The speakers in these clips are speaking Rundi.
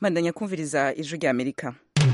mandanya kumviriza ijwi rya amerika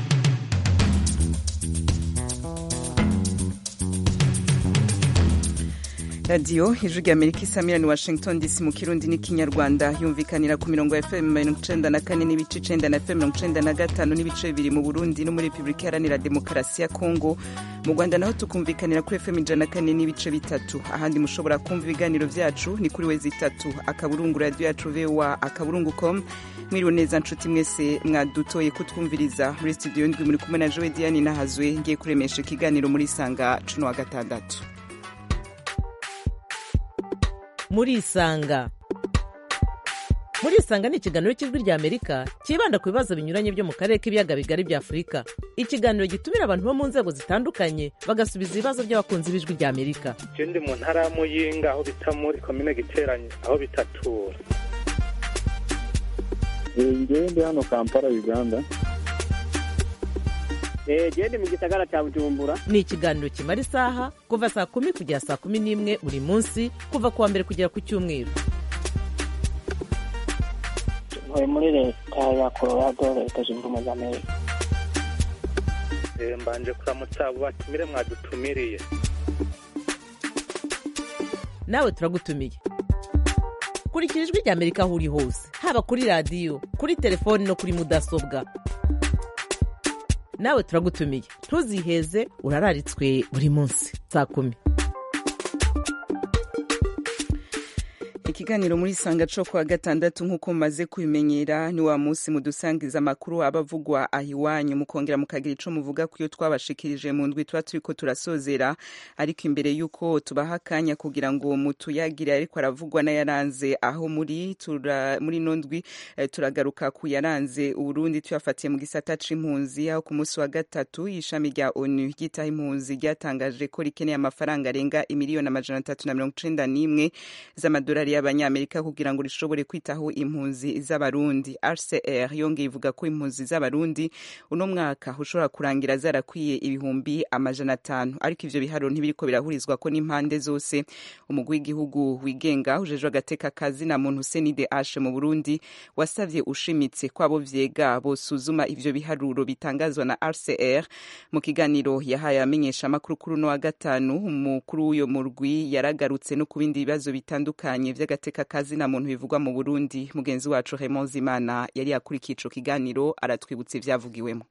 radiyo ijwi rya amerika isamira ni washington dc mu kirundi n'ikinyarwanda yumvikanira ku mirongo ya fm mirongo icenda na kane n'ibice icenda na fm mirongo icenda na gatanu n'ibice bibiri mu burundi no muri repubulika iharanira demokarasi ya kongo mu rwanda naho tukumvikanira kuri fm ijana na kane n'ibice bitatu ahandi mushobora kumva ibiganiro vyacu ni kuri wezi itatu akaburungu radiyo yacu voa akaburungu com mwiriwe neza nshuti mwese mwadutoye kutwumviriza muri studio ndwi muri kumwe na jowe diane nahazwe ngiye kuremesha ikiganiro muri sanga cuno wa gatandatu murisanga murisanga ni ikiganiro cy'ijwi rya amerika cyibanda ku bibazo binyuranye byo mu karere k'ibiyaga bigari bya afurika ikiganiro gitumira abantu bo mu nzego zitandukanye bagasubiza ibibazo by'abakunzi b'ijwi rya amerika je ndi mu ntara ya muyinga aho bita muri komine giteranye aho bitatura ngewe ndi hano kampala uganda gende mu gisagara cya bujumbura ni ikiganiro kimara isaha kuva saa kumi kugera saa kumi n'imwe buri munsi kuva ku wa mbere kugera ku cyumweru ntuye muri leta ya colorado leta zunze ubumwe za amerika Eh, mbanje kuramutsa abo batumire mwadutumiriye nawe turagutumiye kurikira ijwi rya amerika aho uri hose haba kuri radiyo kuri telefoni no kuri mudasobwa nawe turagutumiye ntuziheze urararitswe buri munsi saa kumi ikiganiro muri sanga co kwa gatandatu nk'uko mumaze kubimenyera ni wa munsi mudusangiza amakuru aba avugwa aho iwanyu mukongera mukagira ico muvuga kuyo twabashikirije mu ndwi tuba turiko turasozera ariko imbere y'uko tubaha akanya kugira ngo mutuyagire ariko aravugwa n'ayaranze aho muri tura, muri no ndwi eh, turagaruka ku yaranze uburundi tuyafatiye mu gisata c'impunzi aho ku munsi wa gatatu ishami rya onu ryitaho impunzi ryatangaje ko rikeneye amafaranga arenga imiliyoni amajana atatu na mirongo icenda n'imwe z'amadolari y'abanyamerika kugira ngo rishobore kwitaho impunzi z'abarundi rcr yongeye ivuga ko impunzi z'abarundi uno mwaka ushobora kurangira zarakwiye ibihumbi amajana atanu ariko ivyo biharuro ntibiriko birahurizwa ko n'impande zose umugwi w'igihugu wigenga ujejwe agateka kazi na muntu senide ashe mu burundi wasavye ushimitse ko abo vyega bosuzuma ivyo biharuro bitangazwa na rcr mu kiganiro yahaye abamenyesha amakuru kuri uno wa gatanu umukuru w'uyo murwi yaragarutse no ku bindi bibazo bitandukanye vy'agateka kazi na muntu bivugwa mu burundi mugenzi wacu raymond zimana yari yakurikiye ico kiganiro aratwibutsa ivyavugiwemo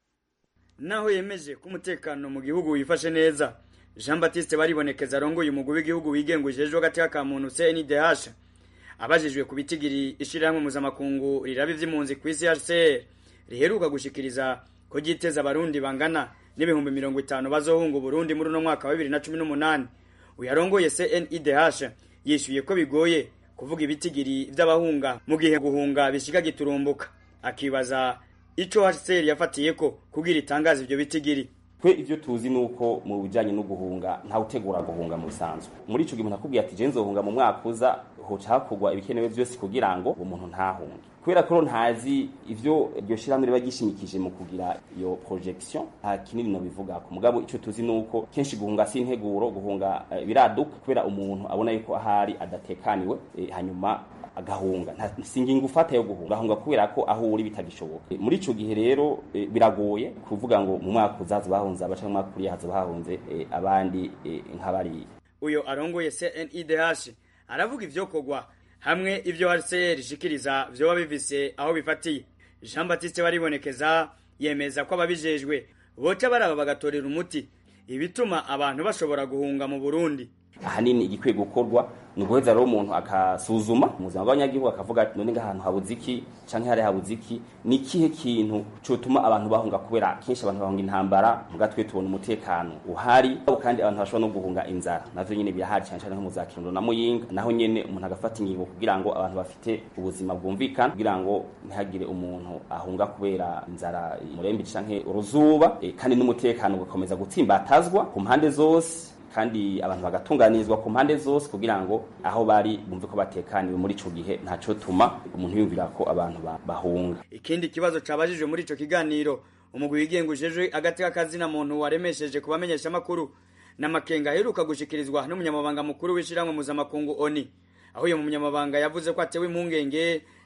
naho yemeje ko umutekano mu gihugu wifashe neza jean baptiste baribonekeza arongoye umugwi w'igihugu wigenga ujejwe agateka ka muntu cndh abajijwe ku bitigiri ishirahamwe mpuzamakungu riraba ivy'impunzi ku isi hcr riheruka gushikiriza ko ryiteza abarundi bangana n'ibihumbi mirongo itanu bazohunga uburundi muri uno mwaka wa bibiri na cumi n'umunani uyarongoye cndh yishyuye ko bigoye kuvuga ibitigiri vy'abahunga mu gihe guhunga bishika giturumbuka akibaza ico hcr yafatiye ko kugira itangaza ivyo bitigiri twe ivyo tuzi nuko mu bijanye no guhunga nta utegura guhunga mu bisanzwe muri ico gihe umuntu akubwiye ati je nzohunga mu mwaka uza hoca hakorwa ibikenewe vyose kugira ngo uwo muntu ntahunge kubera ko ntazi ivyo iryo shirahamwe riba gishimikije mu kugira iyo projection nta kinini no bivuga ku mugabo ico tuzi nuko kenshi guhunga si integuro guhunga uh, biraduka kubera umuntu abona yuko ahari adatekaniwe eh, hanyuma agahunga nta singingo ufata yo guhunga ahunga kubera ko aho uri bitagishoboka muri ico gihe rero e, biragoye kuvuga ngo mu mwaka uzaza bahunze abaca mu mwaka uriya haza bahunze e, abandi e, nk'abariya uyo arongoye cnidh aravuga ivyokorwa hamwe ivyo hcr ishikiriza vyoba bivise aho bifatiye jean baptiste baribonekeza yemeza ko ababijejwe boca baraba bagatorera umuti ibituma abantu bashobora guhunga mu burundi ahanini igikwiye gukorwa ni uguheza rero umuntu akasuzuma mu buzima bw'abanyagihugu akavuga ati none ngahantu habuze iki canke hari habuze iki ni ikihe kintu cotuma abantu bahunga kubera kenshi abantu bahunga intambara muga twe tubona umutekano uhari kandi abantu bashobora no guhunga inzara navyo nyene birahari cane cane nko mu za kirundo na muyinga naho nyene umuntu agafata ingingo kugira ngo abantu bafite ubuzima bwumvikana kugira ngo ntihagire umuntu ahunga kubera inzara murembe canke uruzuba e, kandi n'umutekano ugakomeza gutsimbatazwa ku mpande zose kandi abantu bagatunganirizwa ku mpande zose kugira ngo aho bari bumve ko batekaniwe muri ico gihe ntaco tuma umuntu yumvira ko abantu bahunga ikindi kibazo cabajijwe muri ico kiganiro umugwi wigenga ujejwe agateka kazina muntu waremesheje kubamenyesha amakuru n'amakenga aheruka gushikirizwa n'umunyamabanga mukuru w'ishiramwe mpuzamakungu oni aho uyo munyamabanga yavuze ko atewe impungenge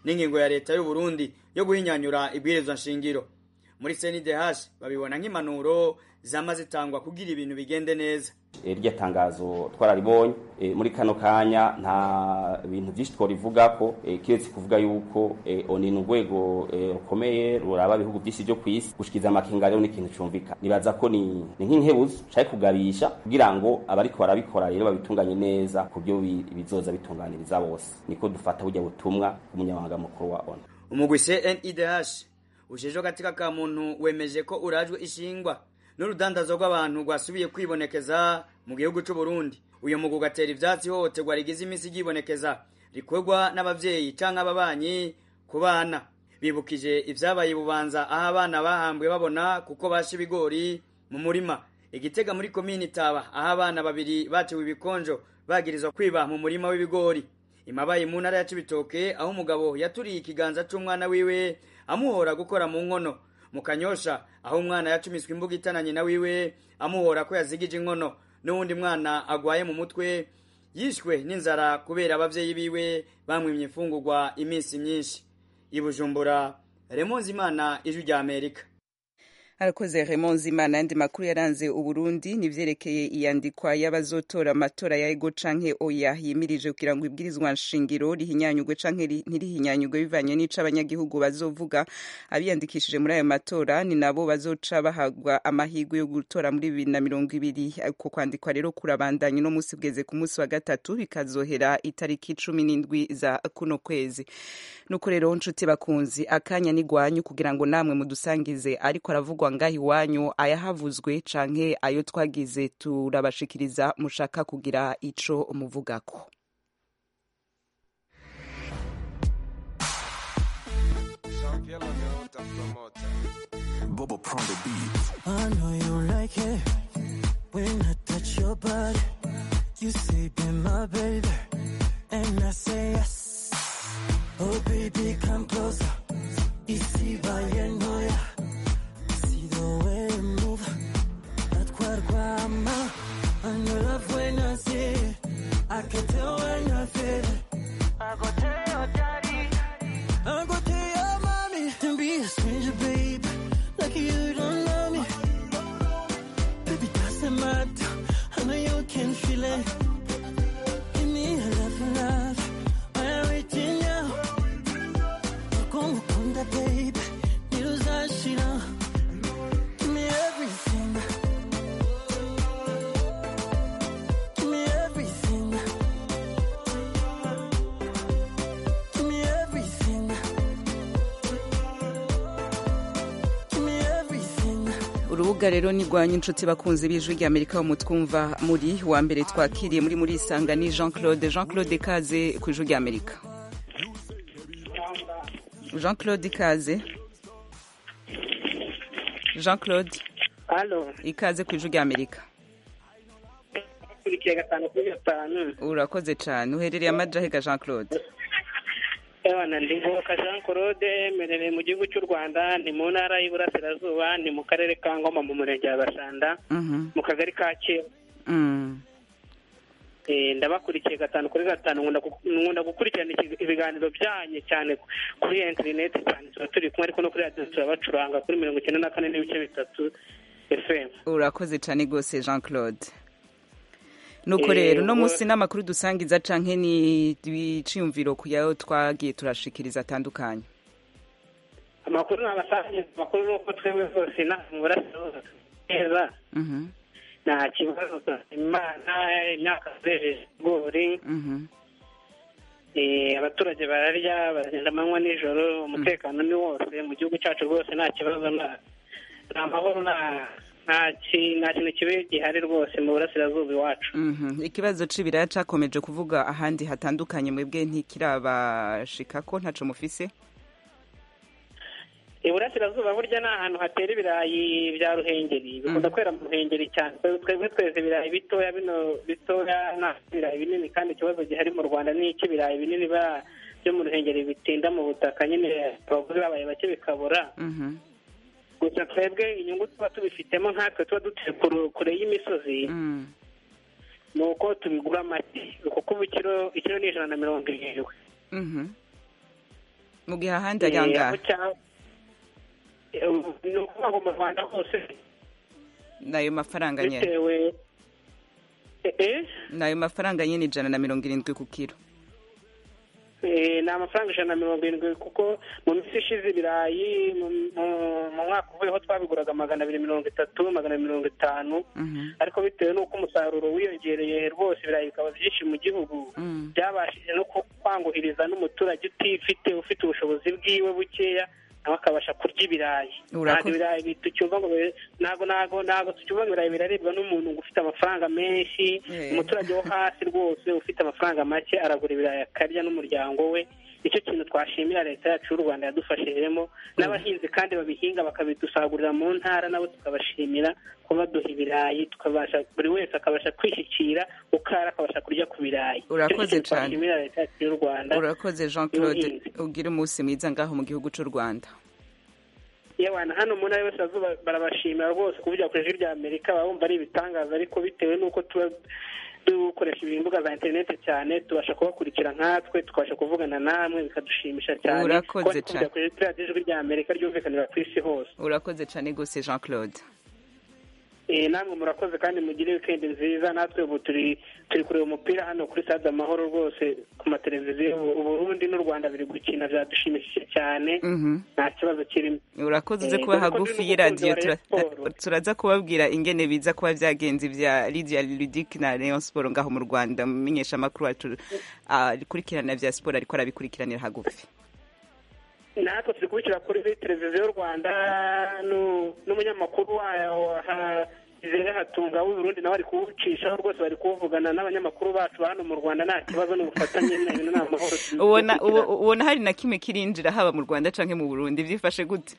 n'ingingo ya leta y'u Burundi yo guhinyanyura ibwirizwa nshingiro muri CNDH babibona nk'impanuro zama zitangwa kugira ibintu bigende neza irya tangazo twararibonye muri kano kanya nta bintu byinshi twarivuga ko kiretse kuvuga yuko oni ni urwego rukomeye ruraba ibihugu byinshi byo ku isi gushikiza amakinga rero ni ikintu cyumvika nibaza ko ni nk'inkebuzo nshaka kugabisha kugira ngo abariko barabikora rero babitunganye neza ku byo bizoza bitunganiriza bose niko dufata burya butumwa umunyamabanga mukuru wa oni umugwi CNIDH ujejwe katika ka muntu wemeje ko urajwe ishingwa n'urudandazo rw'abantu rwasubiye kwibonekeza mu gihugu cy'u Burundi uyu mugu gatera ivyatsi hohoterwa rigize imisi ryibonekeza rikorwa n'abavyeyi canke ababanyi ku bana bibukije ivyabaye bubanza aho abana bahambwe babona kuko basha ibigori mu murima igitega muri komini taba aho abana babiri batewe ibikonjo bagirizwa kwiba mu murima w'ibigori imabaye mu ntara ya Cibitoke aho umugabo yaturiye ikiganza c'umwana wiwe amuhora gukora mu nkono mu kanyosha aho umwana yacumiswe imbuga itananye na wiwe amuhora ko yazigije inkono n'uwundi mwana agwaye mu mutwe yishwe n'inzara kubera abavyeyi biwe bamwimye imfungurwa iminsi myinshi ibujumbura remonzi imana ijwi rya amerika arakoze Raymond Zimana yandi makuru yaranze uburundi nivyerekeye iyandikwa y'abazotora amatora ya ego canke oya yimirije kugira ngo ibwirizwa nshingiro rihinyanyugwe canke ntirihinyanyugwe bivanye n'ico abanyagihugu bazovuga abiyandikishije muri ayo matora ni nabo bazoca bahagwa amahirwe yo gutora muri bibiri na mirongo ibiri uko kwandikwa rero kurabandanya uno musi bweze ku munsi wa gatatu bikazohera itariki cumi n'indwi za kuno kwezi nuko rero nshuti bakunzi akanya nigwanyu kugira ngo namwe mudusangize ariko aravugwa ngaho iwanyu ayahavuzwe canke ayo twagize turabashikiriza mushaka kugira ico muvugako Bobo prend the beat. I know you like it when I touch your body. You say be my baby, and I say yes. Oh baby, come closer. Ici va yenoya. See the way you move. That guarguama. And your love when I see it. I can tell when I feel it. I go tell your daddy. I go tell your mommy. Don't be a stranger, babe. Like you don't know me. Baby, doesn't matter. I know you can feel it. Give me a love, love. I'm waiting now. Como kunda, babe. Niruzashira. Give me everything. Give me everything. Give me everything. Give me everything. urubuga rero ni rwanyu inshuti bakunze b'ijwi rya amerika wo mutwumva muri wa mbere twakiriye muri muri isanga ni jean claude jean claude kaze ku ijwi rya amerika jean claude ikaze jean claude halo ikaze ku ijwi rya amerika kurikiye gatanu kuri gatanu urakoze cyane uherereye amajahega jean claude Ewana ndi Ngoboka Jean Claude merereye mu gihugu cy'u Rwanda ni mu ntara y'Iburasirazuba ni mu karere ka Ngoma mu murenge wa Gashanda Mhm. mu kagari ka Kera Mm. Eh, ndabakurikiye gatanu kuri gatanu nkunda gu- nkunda gukurikirana iki- ibiganiro byanyu cyane kuri interineti cyane tuba turi kumwe ariko no kuri radiyo turabacuranga kuri mirongo icyenda na kane n'ibice bitatu fm urakoze cyane rwose jean claude nuko Eh, rero uno ubwo- munsi n'amakuru dusangiza canke ni ibiciyumviro ku yayo twagiye turashikiriza atandukanye amakuru ni abasangiza amakuru ni uko twebwe rwose nta mu burasirazuba neza Mhm, nta kibazo imana imyaka zejeje ibigori mhm. Eh, abaturage bararya baragenda amanywa nijoro umutekano ni wose mu gihugu cyacu rwose nta kibazo nta nta mahoro nta nta ki- nta kintu kibi gihari rwose mu burasirazuba iwacu Mhm. ikibazo c'ibiraya cakomeje kuvuga ahandi hatandukanye mwebwe ntikirabashikako ntaco mufise iburasirazuba burya ni ahantu hatera ibirayi bya ruhengeri bikunda kwera mu ruhengeri cyane Twe- twebwe tweza ibirayi bitoya bino bitoya nta ibirayi binini kandi ikibazo gihari mu rwanda ni icy'ibirayi binini ba- byo mu ruhengeri bitinda mu butaka nyine abaguzi babaye bake bikabura Mhm, gusa twebwe inyungu tuba tubifitemo nkatwe tuba dutuye kure- kure y'imisozi mm. ni uko tubigura make kuko ubu ikiro ikiro ni ijana na mirongo irindwi Mhm. mu gihe ahandi ari Eh, aho angahe cya- eh, ni ukuvuga ngo mu rwanda hose nayo mafaranga nyene bitewe Eh, eh? nayo mafaranga nyene ijana na mirongo irindwi ku kiro Eh, ni amafaranga ijana na mirongo irindwi kuko mu minsi ishize ibirayi mu mu- mu mwaka uvuyeho twabiguraga magana abiri mirongo itatu magana abiri mirongo itanu Mhm. ariko bitewe n'uko umusaruro wiyongereye rwose ibirayi bikaba byinshi mu gihugu Mm. byabashije no ku- kwanguhiriza n'umuturage utifite ufite ubushobozi bwiwe bukeya nawe akabasha kurya ibirayi Urakoze. ntabwo ibirayi bi- tucyumva ngo bi- ntabwo ntabwo ntabwo tucyumva ngo ibirayi biraribwa n'umuntu ngo ufite amafaranga menshi Eh. umuturage wo hasi rwose ufite amafaranga make aragura ibirayi akarya n'umuryango we nicyo kintu twashimira leta yacu y'u rwanda yadufashijemo n'abahinzi kandi babihinga bakabidusagurira mu ntara nabo tukabashimira ko baduha ibirayi tukabasha buri wese akabasha kwishyikira ukara akabasha kurya ku birayi Nicyo Urakoze kintu cane. twashimira leta yacu y'u rwanda urakoze jean claude y'ubuhinzi. ugire umunsi mwiza ngaho mu gihugu c'u rwanda yewana hano mu ntara y'Iburasirazuba barabashimira rwose kuvugira ku ijwi rya amerika baba bumva ari ibitangaza ariko bitewe n'uko tuba dukoresha imbuga za interineti cyane tubasha kubakurikira nkatwe tukabasha kuvugana namwe bikadushimisha cyane Urakoze kuba cane. tuvugira ku ijwi rya ijwi rya amerika ryumvikanira ku isi hose urakoze cane gose jean claude Eh, namwe murakoze kandi mugire wikendi nziza natwe ubu turi turi kureba umupira hano kuri stade amahoro rwose ku mateleviziyo U- uburundi n'u rwanda biri gukina byadushimishije cyane Mhm. nta kibazo kirimo urakoze uze Eh, kuba dore ko hagufi ndi y'iradiyo n'umukunzi wa tura- Rayon Sport. turaza kubabwira ingene biza kuba vyagenze vya lydia ludic na rayon sport ngaho mu rwanda mumenyesha amakuru wacu akurikirana vya sport ariko arabikurikiranira hagufi natwe turi kubishyira kuri televiziyo y'u rwanda nu- n'umunyamakuru wayo ha- Izere hatunga w'uburundi nawe ari kuwucishaho rwose bari kuwuvugana n'abanyamakuru bacu ba hano mu rwanda nta kibazo n'ubufatanye n'ibintu ni amahoro ubona ubo- ubona hari na kimwe kirinjira haba mu rwanda canke mu burundi vyifashe gute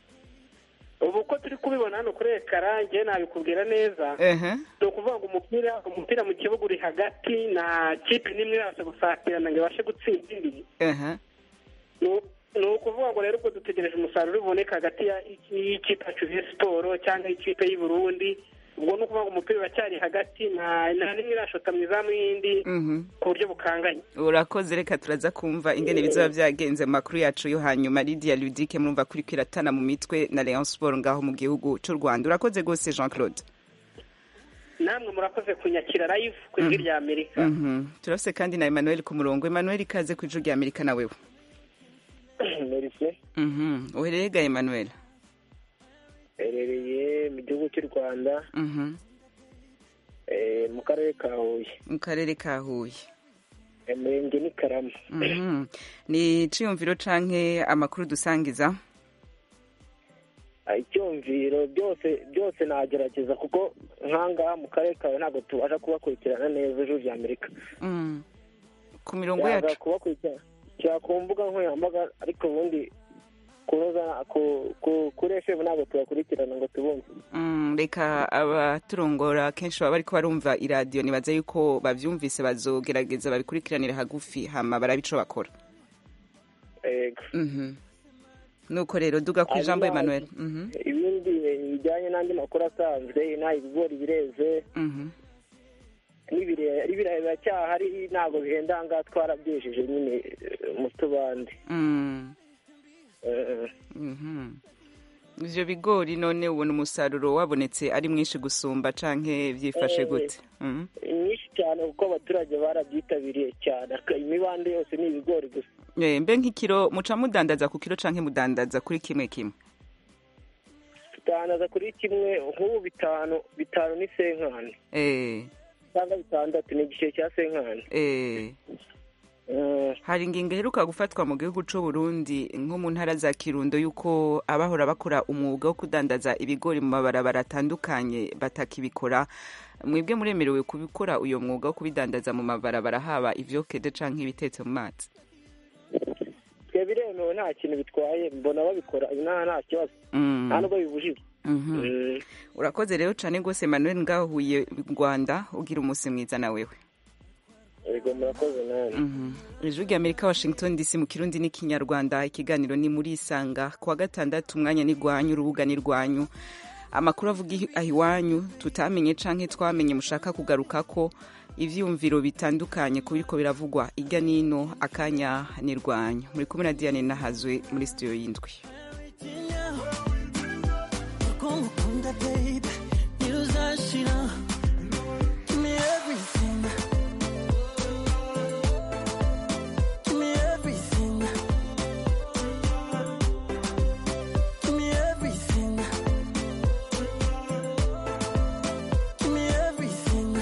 ubu uko turi kubibona hano kuri ekara njyewe nabikubwira neza ehe ni ukuvuga ngo umupira umupira mu kibuga uri hagati na kipe n'imwe irabasha gusatira ngo ibashe gutsinda indi ehe Nu- ni ukuvuga ngo rero ubwo dutegereje umusaruro uboneka hagati ya- y'ikipe yacu ya siporo cyangwa y'ikipe y'u Burundi ubwo ni ukuvuga ngo umupira uracyari hagati nta nta n'imwe irashota mu izamu y'indi Mhm. ku buryo bukanganye urakoze reka turaza kumva ingene bizoba vyagenze mu makuru yacu yo hanyuma lydia ludic murumva kuri kwiratana mu mitwe na rayon sport ngaho mu gihugu c'u rwanda urakoze gose jean claude namwe murakoze kunyakira live ku ijwi rya amerika Mhm. turafise kandi na emmanuel ku murongo emmanuel ikaze ku ijwi rya amerika na wewe merise Mhm. uherereye ga emmanuel herereye mu gihugu cy'u rwanda Mhm. eh, mu karere ka huye mu karere ka huye umurenge ni karama Mhm. ni iciyumviro canke amakuru dusangiza Ah, icyumviro byose byose nagerageza kuko nkangaha mu karere kawe ntabwo tubasha kubakurikirana neza ijuru rya amerika Mm. ku mirongo yaza yacu kubakurikirana kira ku mbuga nkoranyambaga ariko ubundi kunoza ku- ku- kuri fm ntabwo tubakurikirana ngo tubumve Mm, reka abaturongora kenshi baba bariko barumva iradiyo nibaza yuko bavyumvise bazogerageza babikurikiranira hagufi hama barabe ico bakora Ego. Mhm. nuko rero duga ku ijambo Hanyuma, emmanuel Mhm. ibindi bijyanye n'andi makuru asanzwe inaha ibigori bireze Mhm. n'ibirayi ibirayi biracyahari ntabwo bihenda aha ngaha twarabyejeje nyine eh, mu tubande Mm. Eh, Mhm. ivyo bigori none ubona umusaruro wabonetse ari mwinshi gusumba canke vyifashe Eh. gute Mhm. nyinshi cyane kuko abaturage barabyitabiriye cyane Aka- imibande yose ni ibigori gusa Eh, mbe nk'ikiro muca mudandaza ku kiro canke mudandaza kuri kimwe kimwe tutandaza kuri kimwe nk'ubu bitanu bitanu ni senkani Eh, cyangwa bitandatu ni igiceri cya senkani eh. Eh, hari ingingo iheruka gufatwa mu gihugu c'u Burundi nko mu ntara za Kirundo yuko abahora bakora umwuga wo kudandaza ibigori mu mabarabara atandukanye batakibikora mwebwe muremerewe kubikora uyo mwuga wo kubidandaza mu mabarabara haba ivyokede canke ibitetse mu mazi twe biremewe nta kintu bitwaye mbona babikora inaha nta kibazo Mm. nta nubwo bibujijwe Mhm. Mm. urakoze rero cane gose Emmanuel ngaho huye Rwanda ugira umunsi mwiza na wewe yego murakoze nawe Mhm. ijwi rya amerika washington dc mu kirundi n'ikinyarwanda ikiganiro ni muri isanga kuwa gatandatu umwanya ni rwanyu urubuga ni rwanyu amakuru avuga aho iwanyu tutamenye canke twamenye mushaka kugaruka ko ivyumviro bitandukanye kubiriko biravugwa irya nino akanya nirwanyu muri kumwe na Diane Nahazwe muri studio y'indwi Ukunda babe, ntuzashira. Give me everything. Give me everything. Give me everything. Give me everything.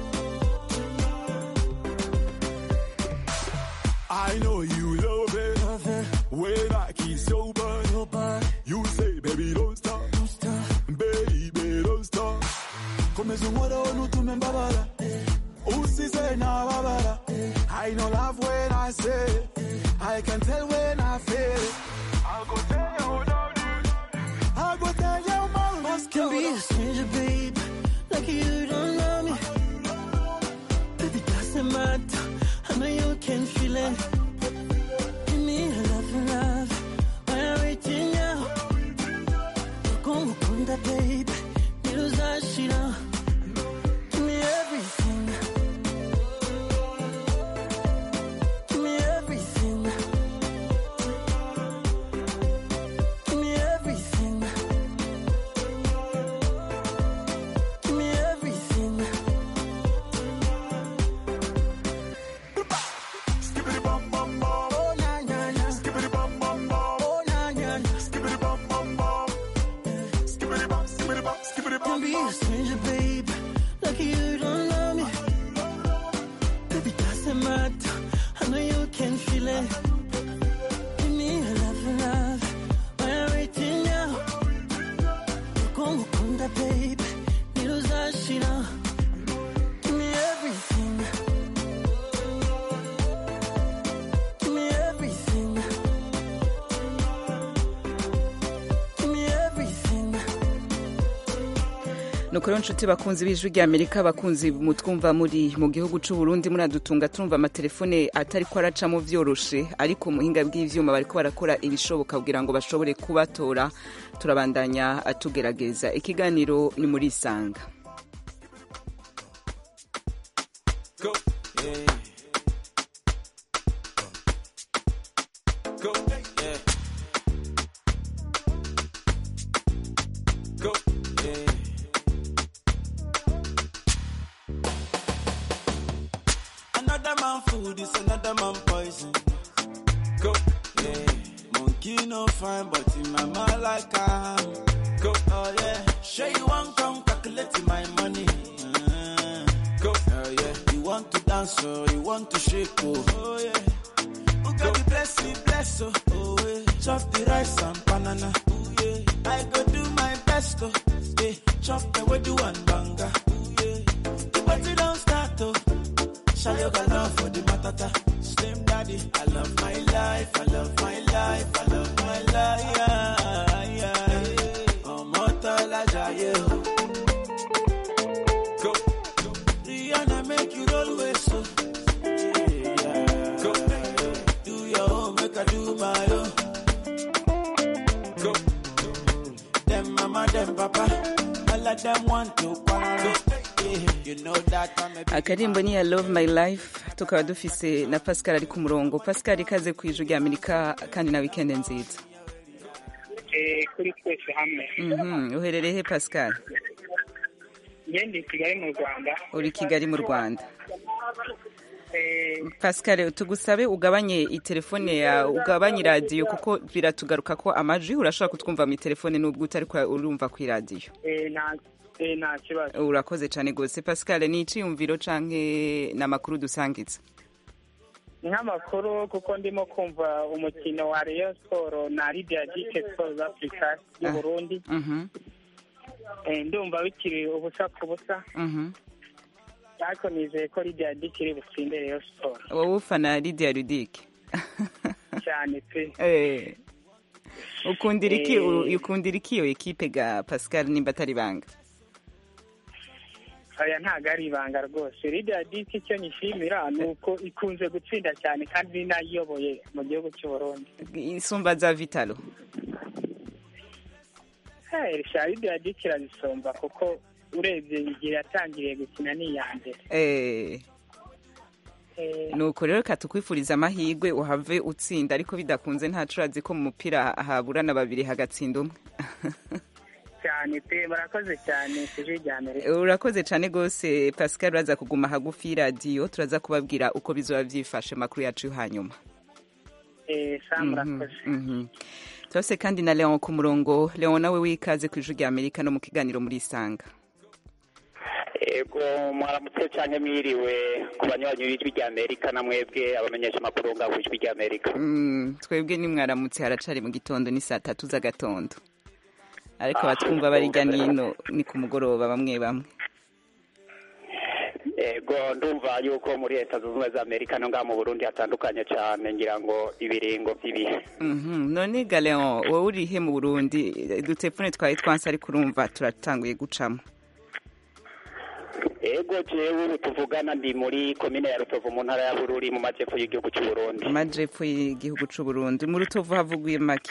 I know you love it. Love it. When I kiss your butt, Your body, you say, baby, don't stop. don't stop. Baby, don't stop. Komeza umora unutume mbabara. Usize na babara. I know love when I say it. I can tell when I feel it. I'll go tell you about it. I'll go tell your mom. Can be a stranger, babe, like you don't know me. Baby, doesn't matter. I know you can feel it. Give me a love, love. Why are we waiting now? Como kunda, babe, ntuzashira. Give me everything. Give me everything. Give me everything. Give me everything. Skibbity bum bum bum. Oh, na, na, na. Skibbity bum bum bum. Oh, na, na, na. Skibbity bum bum bum. Skibbity bum, skibbity bum, skibbity Can bum be a bum. stranger, babe, like you don't know me. Baby, doesn't matter. I know you can feel it. Give me a love, love. Why are we waiting now? Como kunda, babe, ntuzashira. Give me everything. Give me everything. Give me everything. nuko rero nshuti bakunzi b'ijwi rya amerika bakunzi mutwumva muri mu gihugu c'u Burundi muradutunga turumva amatelefone atari ko aracamo vyoroshe ariko muhinga bw'ivyuma bariko barakora ibishoboka kugira ngo bashobore kubatora turabandanya tugerageza ikiganiro ni muri isanga Go. Yeah. Go. Yeah. Go. Yeah. Another man food is another man poison. Go. Yeah. Monkey no fine, but in my mind like I am. Go. Oh yeah. Sure you want come calculate my money. Uh, go. Oh yeah. You want to dance or you want to shake oh. Oh yeah. Who got the blessing, bless oh. Oh yeah. Chop the rice and banana. Oh yeah. I go do my best oh. Yeah. Chop the way do one banga. Oh yeah. The party don't start oh. Shayo got love for the matata. Slim daddy, I love my life, I love my life, I love my life. Yeah, yeah. Ọmọ tọ́lá jayé o. Go. Rihanna make you roll with so. Yeah. Go. Do your own, make I do my own. Go. Them mama, them papa, all of them want to quarrel. Yeah. You know that I'm a big akarimbo ni ya love my life tukaba dufise na pascal ari ku murongo pascal ikaze ku ijwi rya amerika kandi na weekend nziza Eh, kuri twese hamwe Mhm, uherereye he pascal ngende i kigali mu rwanda uri kigali mu rwanda Eh, pascal tugusabe ugabanye itelefone ya ugabanye iradiyo kuko biratugaruka ko amajwi urashobora kutwumva mu telefone n'ubwo utari kwa- urumva ku iradiyo eh, nta eh, nta kibazo urakoze cyane rwose pascal ni iciyumviro canke ni amakuru dusangiza nk'amakuru kuko ndimo kumva umukino wa Rayon Sport na Lydia Dike Sports Africa y'u Ah. Burundi Mhm, Eh, ndumva bikiri ubusa ku busa mhm. ariko nizeye ko Lydia Dike iri butsinde Rayon Sport wowe ufana lidia rudike cyane pe Eh. ukundira iki Eh. u- ukundira iki iyo ekipe ga pascal nimba atari banga aya ntabwo ari ibanga rwose Lydia Dike icyo nyishimira ni uko ikunze gutsinda cyane kandi ni nayo iyoboye mu gihugu cy'u Burundi isumba za vitalo Eh, risharide yadikira bisomba kuko urebye igihe yatangiriye gukina ni iya mbere eh Eh, nuko rero reka tukwifuriza amahirwe uhave utsinda ariko bidakunze ntacu urazi ko mu mupira haburana babiri hagatsinda umwe cyane pe barakoze cyane ku ijwi rya mbere urakoze cyane rwose pascal uraza kuguma hagufi y'iradiyo turaza kubabwira uko bizoba byifashe amakuru yacu yo hanyuma Eh, sa murakoze Mhm. turase kandi na leon ku murongo leon nawe wikaze ku ijwi rya amerika no mu kiganiro muri isanga ego mwaramutse cyane mwiriwe ku banywanyi b'ijwi rya amerika na mwebwe abamenyesha amakuru ngaho ijwi rya amerika Mm, twebwe nimwaramutse haracari mu gitondo ni saa tatu z'agatondo ariko Ah, abatwumva barijya nino ni ku mugoroba bamwe bamwe ego ndumva yuko muri leta zunze ubumwe za amerika no ngaha mu burundi hatandukanye cyane ngira ngo ibiringo by'ibihe Mhm. none ga leon wowe urihe mu burundi dutefone twari twanse ariko urumva turatanguye gucamo ego jewe ubu tuvugana ndi muri komine ya rutovu mu ntara ya bururi mu majyepfo y'igihugu cy'u burundi amajepfo y'igihugu c'u burundi mu rutovu havuguye make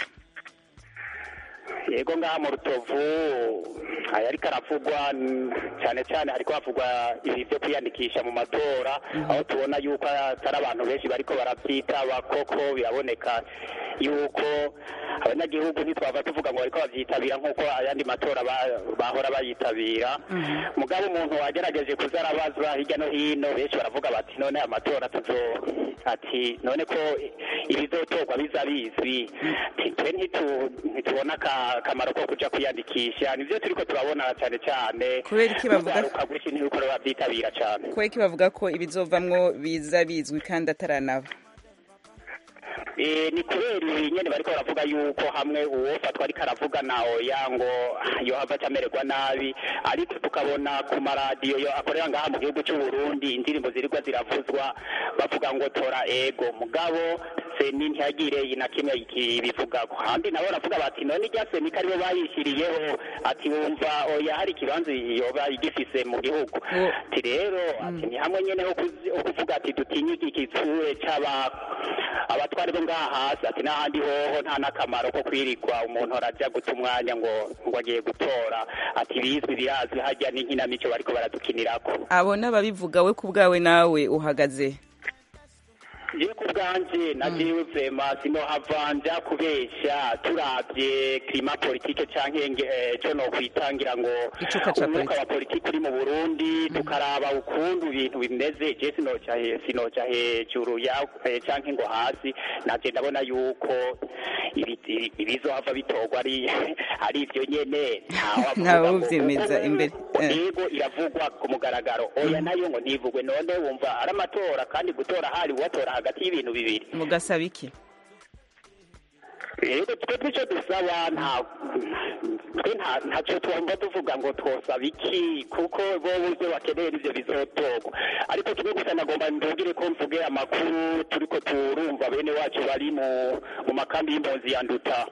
yego ngaha mu rutovu aya ariko aravugwa mm, cyane cyane ariko havugwa ibi byo kwiyandikisha mu matora aho tubona yuko atari abantu benshi bariko barabyitaba koko biraboneka yuko abanyagihugu ntitwava tuvuga ngo bariko babyitabira nk'uko ayandi matora ba- bahora bayitabira mugabo umuntu wagerageje kuza arabaza hirya no hino benshi baravuga bati none amatora tuzo ati none ko ibizotorwa biza bizwi Ati, twe ntitu- ntitubona aka- akamaro ko kuja kwiyandikisha nivyo turiko turabona cyane cyane Kubera iki bavuga- Urwaruka rwinshi ntiriko rurabyitabira cane kubera ko bavuga ko ibizovamwo biza bizwi kandi ataranaba Eh, ni kubera ibi nyene bariko baravuga yuko hamwe uwofatwa ariko aravuga na oya ngo yohava acamererwa nabi ariko tukabona ku maradiyo yo akorera ngaha mu gihugu cy'u Burundi indirimbo zirigwa ziravuzwa bavuga ngo tora ego mugabo seni ntihagire na kimwe kibivugako handi nabo baravuga bati none irya seni ko aribo bayishyiriyeho ati wumva oya hari ikibanza yoba igifise mu gihugu ati rero ati ni hamwe nyene ho kuzi- ho kuvuga ati dutinye iki kitsure c'aba abatwari bo ngaha hasi ati n'ahandi hoho nta n'akamaro ko kwirigwa umuntu arajya guta umwanya ngo ngo agiye gutora ati bizwi birazwi hajya n'inkinamico bariko baradukinirako abo n'ababivuga we ku bwawe nawe uhagaze yewe ku bwanje na jewe vema sinohavanja kubesha turavye klima politike canke nge- eh, co nokwitangira ngo Icuka ca umwuka wa politike uri mu burundi tukaraba ukuntu ibintu bimeze je sinoca he- sinoca hejuru ya eh, canke ngo hasi naje ndabona yuko ibi- ibi- ibizohava bitorwa ari ari ivyo nyene ntawavuga Ntawe ngo- uvyemeza ngo- imbere. Eh. yego iravugwa ku mugaragaro oya nayo ngo ntivugwe none wumva ari amatora kandi gutora hari uwatora hagati y'ibintu bibiri mugasaba iki rero twe twico dusaba nta twe nta ntacyo twumva tuvuga ngo twosaba iki kuko bo ibyo bakeneye nivyo bizotorwa ariko kimwe gusa nagomba ndugire ko mvuge amakuru turiko turumva bene wacu bari mu mu makambi y'impunzi ya nduta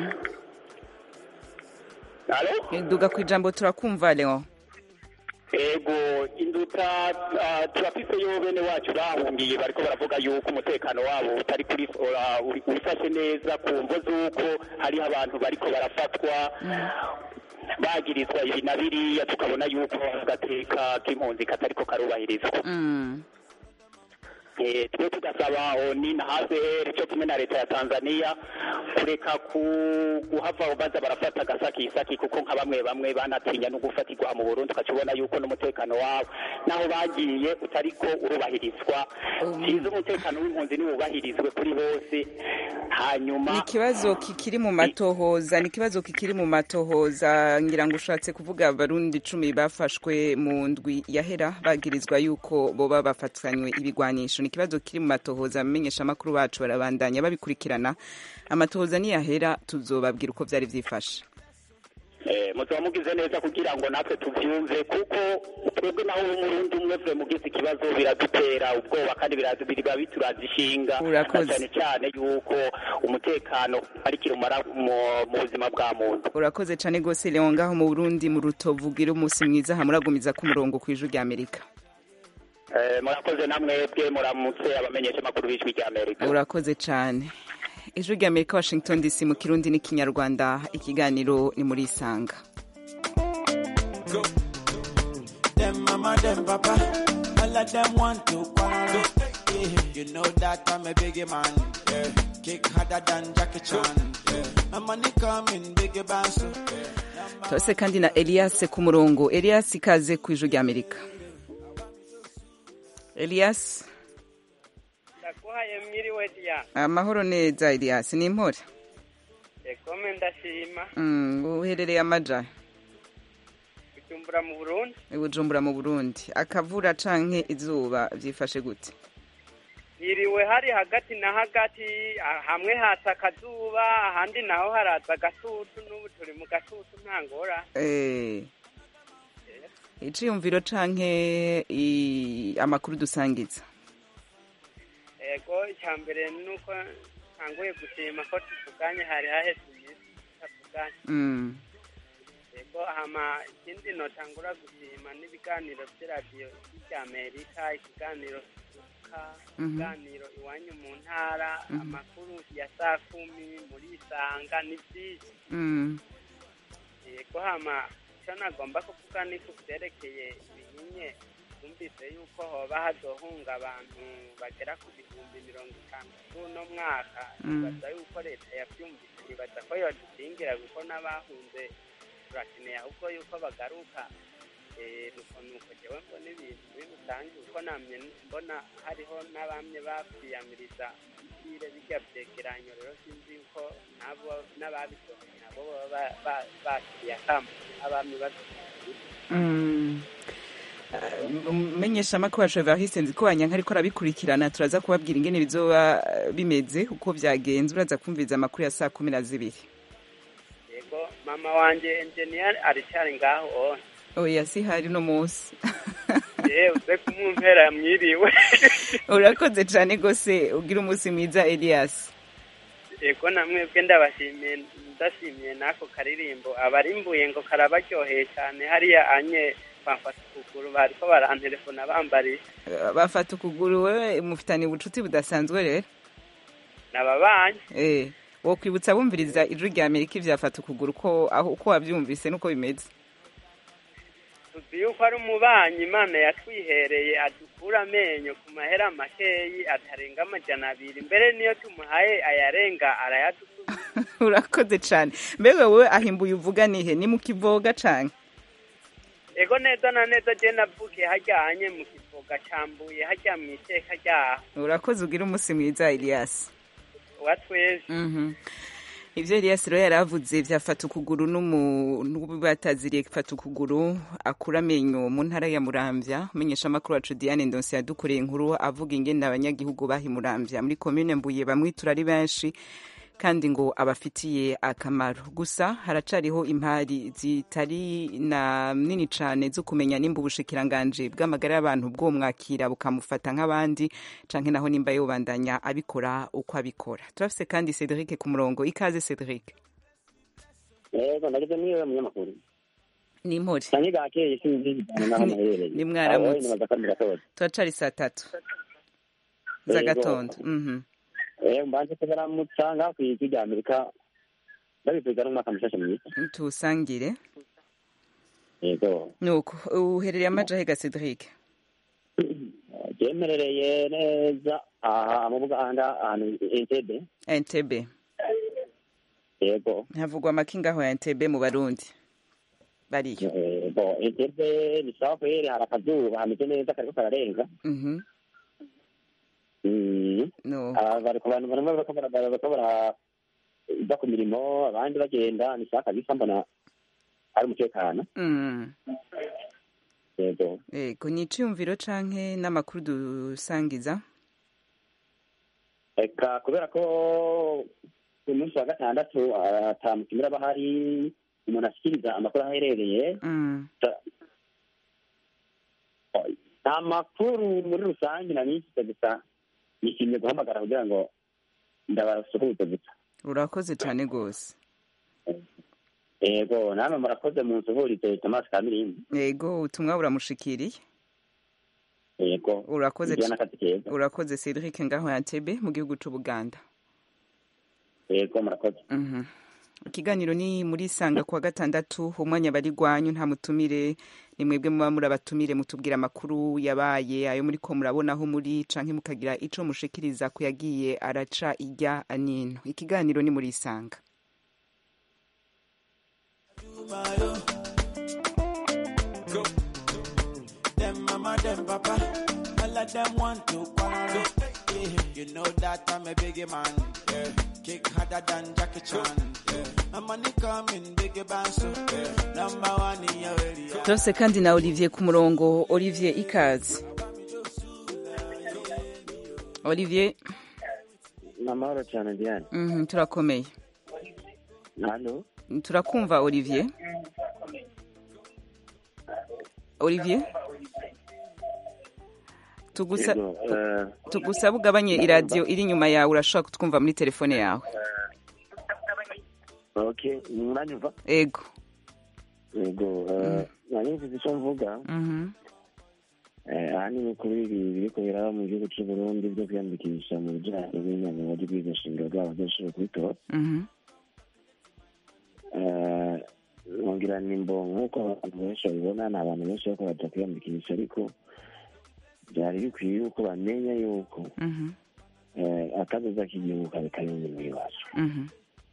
Alo? duga ku ijambo turakumva leon ego induta ah, turafiseyo bene wacu bahungiye bariko baravuga yuko umutekano wabo utari kuri ura- uri- wifashe neza ku mvo z'uko hariho abantu bariko barafatwa bagirizwa ibi na biriya tukabona yuko agateka k'impunzi katariko karubahirizwa Mm. Eh, twe tugasaba oni na hcr cyo kumwe na leta ya tanzania kureka ku- guhava baza barafata agasakisaki kuko nka bamwe bamwe banatinya no gufatirwa mu burundi ukakibona yuko n'umutekano wabo naho bagiye utariko urubahirizwa cyiza umutekano w'impunzi niwubahirizwe kuri bose hanyuma ni ikibazo kikiri mu matohoza ni ikibazo kikiri mu matohoza ngira ngo ushatse kuvuga abarundi icumi bafashwe mu ndwi yahera bagirizwa yuko boba bafatanywe ibigwanisho ni ikibazo kiri mu matohoza amenyesha amakuru bacu barabandanya babikurikirana amatohoza niyahera tuzobabwira uko byari byifashe Eh, muzaba mugize neza kugira ngo natwe tuvyumve kuko twebwe naho umurundi umwe vwe mugize ikibazo biradutera ubwoba kandi biradu- biba bituraza ishinga na Urakoze. cyane cyane yuko umutekano ari kirumara mu mu buzima bwa muntu urakoze cyane rwose leon ngaho mu burundi mu rutovu ugira umunsi mwiza hamuragumiza ku murongo ku ijwi rya amerika Eh, murakoze namwebwe muramutse abamenyesha amakuru b'ijwi rya amerika urakoze cyane ijwi rya amerika washington dc mu kirundi n'ikinyarwanda ikiganiro ni muri isanga Them mama, them papa, all of them want to quarrel. Yeah, you know that I'm a biggie man. Yeah, kick harder than Jackie Chan. Yeah, my money coming, biggie bounce. Yeah. turase kandi na elias ku murongo elias ikaze ku ijwi rya amerika elias ndakuhaye mwiriwe diya amahoro neza elias ni impore ekome ndashima Mm, uherereye amaja kujumbura mu burundi bujumbura mu burundi akavura canke izuba vyifashe gute hiriwe hari hagati na hagati ah, hamwe hatse akazuba ahandi naho haraza agatutu n'ubu turi mu gatutu nta ngora Eh, iciyumviro canke i- amakuru dusangiza ego icya mbere ni uko ntanguye gushima ko tuvuganye hari haheze iminsi tutavuganye Mm, ego hama ikindi notangura gushima n'ibiganiro by'iradiyo ry'amerika ikiganiro kivuka Mhm. ikiganiro iwanyu mu ntara Mhm. amakuru ya saa kumi muri isanga ni byinshi mm, yego hama icyo nagomba kuvuga ni ku byerekeye ibinyenye twumvise yuko hoba hazohunga abantu bagera ku bihumbi mirongo itanu kuri uno mwaka Mm. nibaza yuko leta yabyumvise nibaza ko yodukingira kuko n'abahunze turakeneye ahubwo yuko bagaruka Eh, nuko nuko jewe mbona ibintu muri rusange uko namye mbona hariho n'abamye bakwiyamiriza bire bijya vyegeranyo rero sinzi yuko nabo n'ababisohoye nabo baba ba- ba- bakiriye akamo abamye babisohoye mm. menyesha amakuru wacu evariste nzi ko wanyanka ariko arabikurikirana turaza kubabwira ingene bizoba eh, bimeze uko vyagenze uraza kumviriza amakuru ya saa kumi na zibiri yego mama wanje enjeniyeri aricari ngaho one oya si hari no munsi yewe uze kumumpera mwiriwe urakoze cane gose ugira umunsi mwiza elias yego namwebwe ndabashimiye ndashimiye n'ako karirimbo abarimbuye ngo karabaryoheye cyane hariya anye bamfata ukuguru bariko barantelefona bambariye Eh, bafata ukuguru wewe mufitanye ubucuti budasanzwe rero nababanyi eh wokwibutsa bumviriza ijwi rya amerika ivyafata ukuguru ko aho uko wavyumvise nuko bimeze tuzi yuko ari umubanyi imana yatwihereye adukura amenyo ku mahera makeyi atarenga amajana abiri mbere niyo tumuhaye ayarenga arayadusubiza urakoze cane mbega wowe ahimbuye uvuga nihe ni mu kivoga canke ego neza na neza je navukiye hajyanye mu kivoga cambuye hajya mu iteka ryaho urakoze ugira umunsi mwiza elias wa twese Mhm. ivyo elias rero yaravuze vyafata ukuguru n'umu- n'ubataziriye fata ukuguru akura amenyo mu ntara ya muramvya umenyesha amakuru wacu diane ndonse yadukoreye inkuru avuga ingene abanyagihugu bahi muramvya muri komine mbuye bamwitura ari benshi kandi ngo abafitiye akamaro gusa haracariho impari zitari na nini cane zo kumenya nimba ubushikiranganje bw'amagara y'abantu bwo mwakira bukamufata nk'abandi canke naho nimba yobandanya abikora uko abikora turafise kandi Cedric ku murongo ikaze Cedric yego ndagize niwe munyamakuru ni impore nanjye gakeye sinzi ibijyanye n'aho naherereye Ni mwaramutse. Abo nibaza ko ari mu gatondo turacari saa tatu Yego. z'agatondo mhm eh mbanje kubaramutsa ngaho ku ijwi rya amerika ndabifuza n'umwaka mushasha mwiza tuwusangire yego nuko uherereye amajahe ga Cedric ryemerereye neza aha mu buganda ahantu entebe Entebbe yego havugwa amakingaho ya Entebbe mu barundi bariyo Eh, bo entebe ni sawa kweri hari akazuba hameze neza kariko kararenga mhm Mm. no Ah, bariko abantu barimo bariko bara- bariko barajya ku mirimo abandi bagenda ni sawa kabisa mbona ari umutekano mm yego Ego ni iciyumviro canke n'amakuru dusangiza reka kubera ko ku munsi wa gatandatu atamutumira aba hari umuntu ashyikiriza amakuru aho aherereye mm. nta makuru muri rusange na nishyize gusa nishimiye guhamagara kugira ngo ndabasuhuze gusa urakoze cane gose yego namwe murakoze mu nsuhurize tomasi kamirindi Ego ubutumwa buramushikiriye yego urakoze Mugire n'akazi keza urakoze Cedric ngaho ya Entebbe mu gihugu c'Ubuganda yego murakoze Mhm. ikiganiro ni muri sanga kuwa gatandatu umwanya bari gwanyu nta mutumire ni mwebwe muba muri abatumire mutubwira amakuru yabaye ayo muri ko murabonaho muri canke mukagira ico mushikiriza ku yagiye araca ijya nino ikiganiro ni muri sanga Go. Them mama, them papa, all of them want to quarrel. Yeah. You know that I'm a biggie man. Yeah. Kick harder than Jackie Chan. Yeah. My money coming, biggie band, so yeah. number one in your area. turose kandi na olivier ku murongo olivier ikaze olivier ni amahoro cyane diane mhm, turakomeye hano turakumva olivier olivier tugusa Yego, eh, tugusaba ugabanye iradiyo iri inyuma yawe urashobora kutwumva muri telefone yawe ok muranyumva ego yego eh, nari mvuze icyo mvuga Mhm. eh, ahanini kuri ibi biriko biraba mu gihugu cy'u burundi byo kwiyandikisha mu bijyanye n'inama ry'ubwiza nshinga bwabo badashobora kubitora Mhm. Eh, ngira nimbo nk'uko abantu benshi babibona ni abantu benshi bariko baja kwiyandikisha ariko byari bikwiye yuko bamenya yuko Mhm. eh, akazoza k'igihugu kari kanini mw'iwacu Mhm.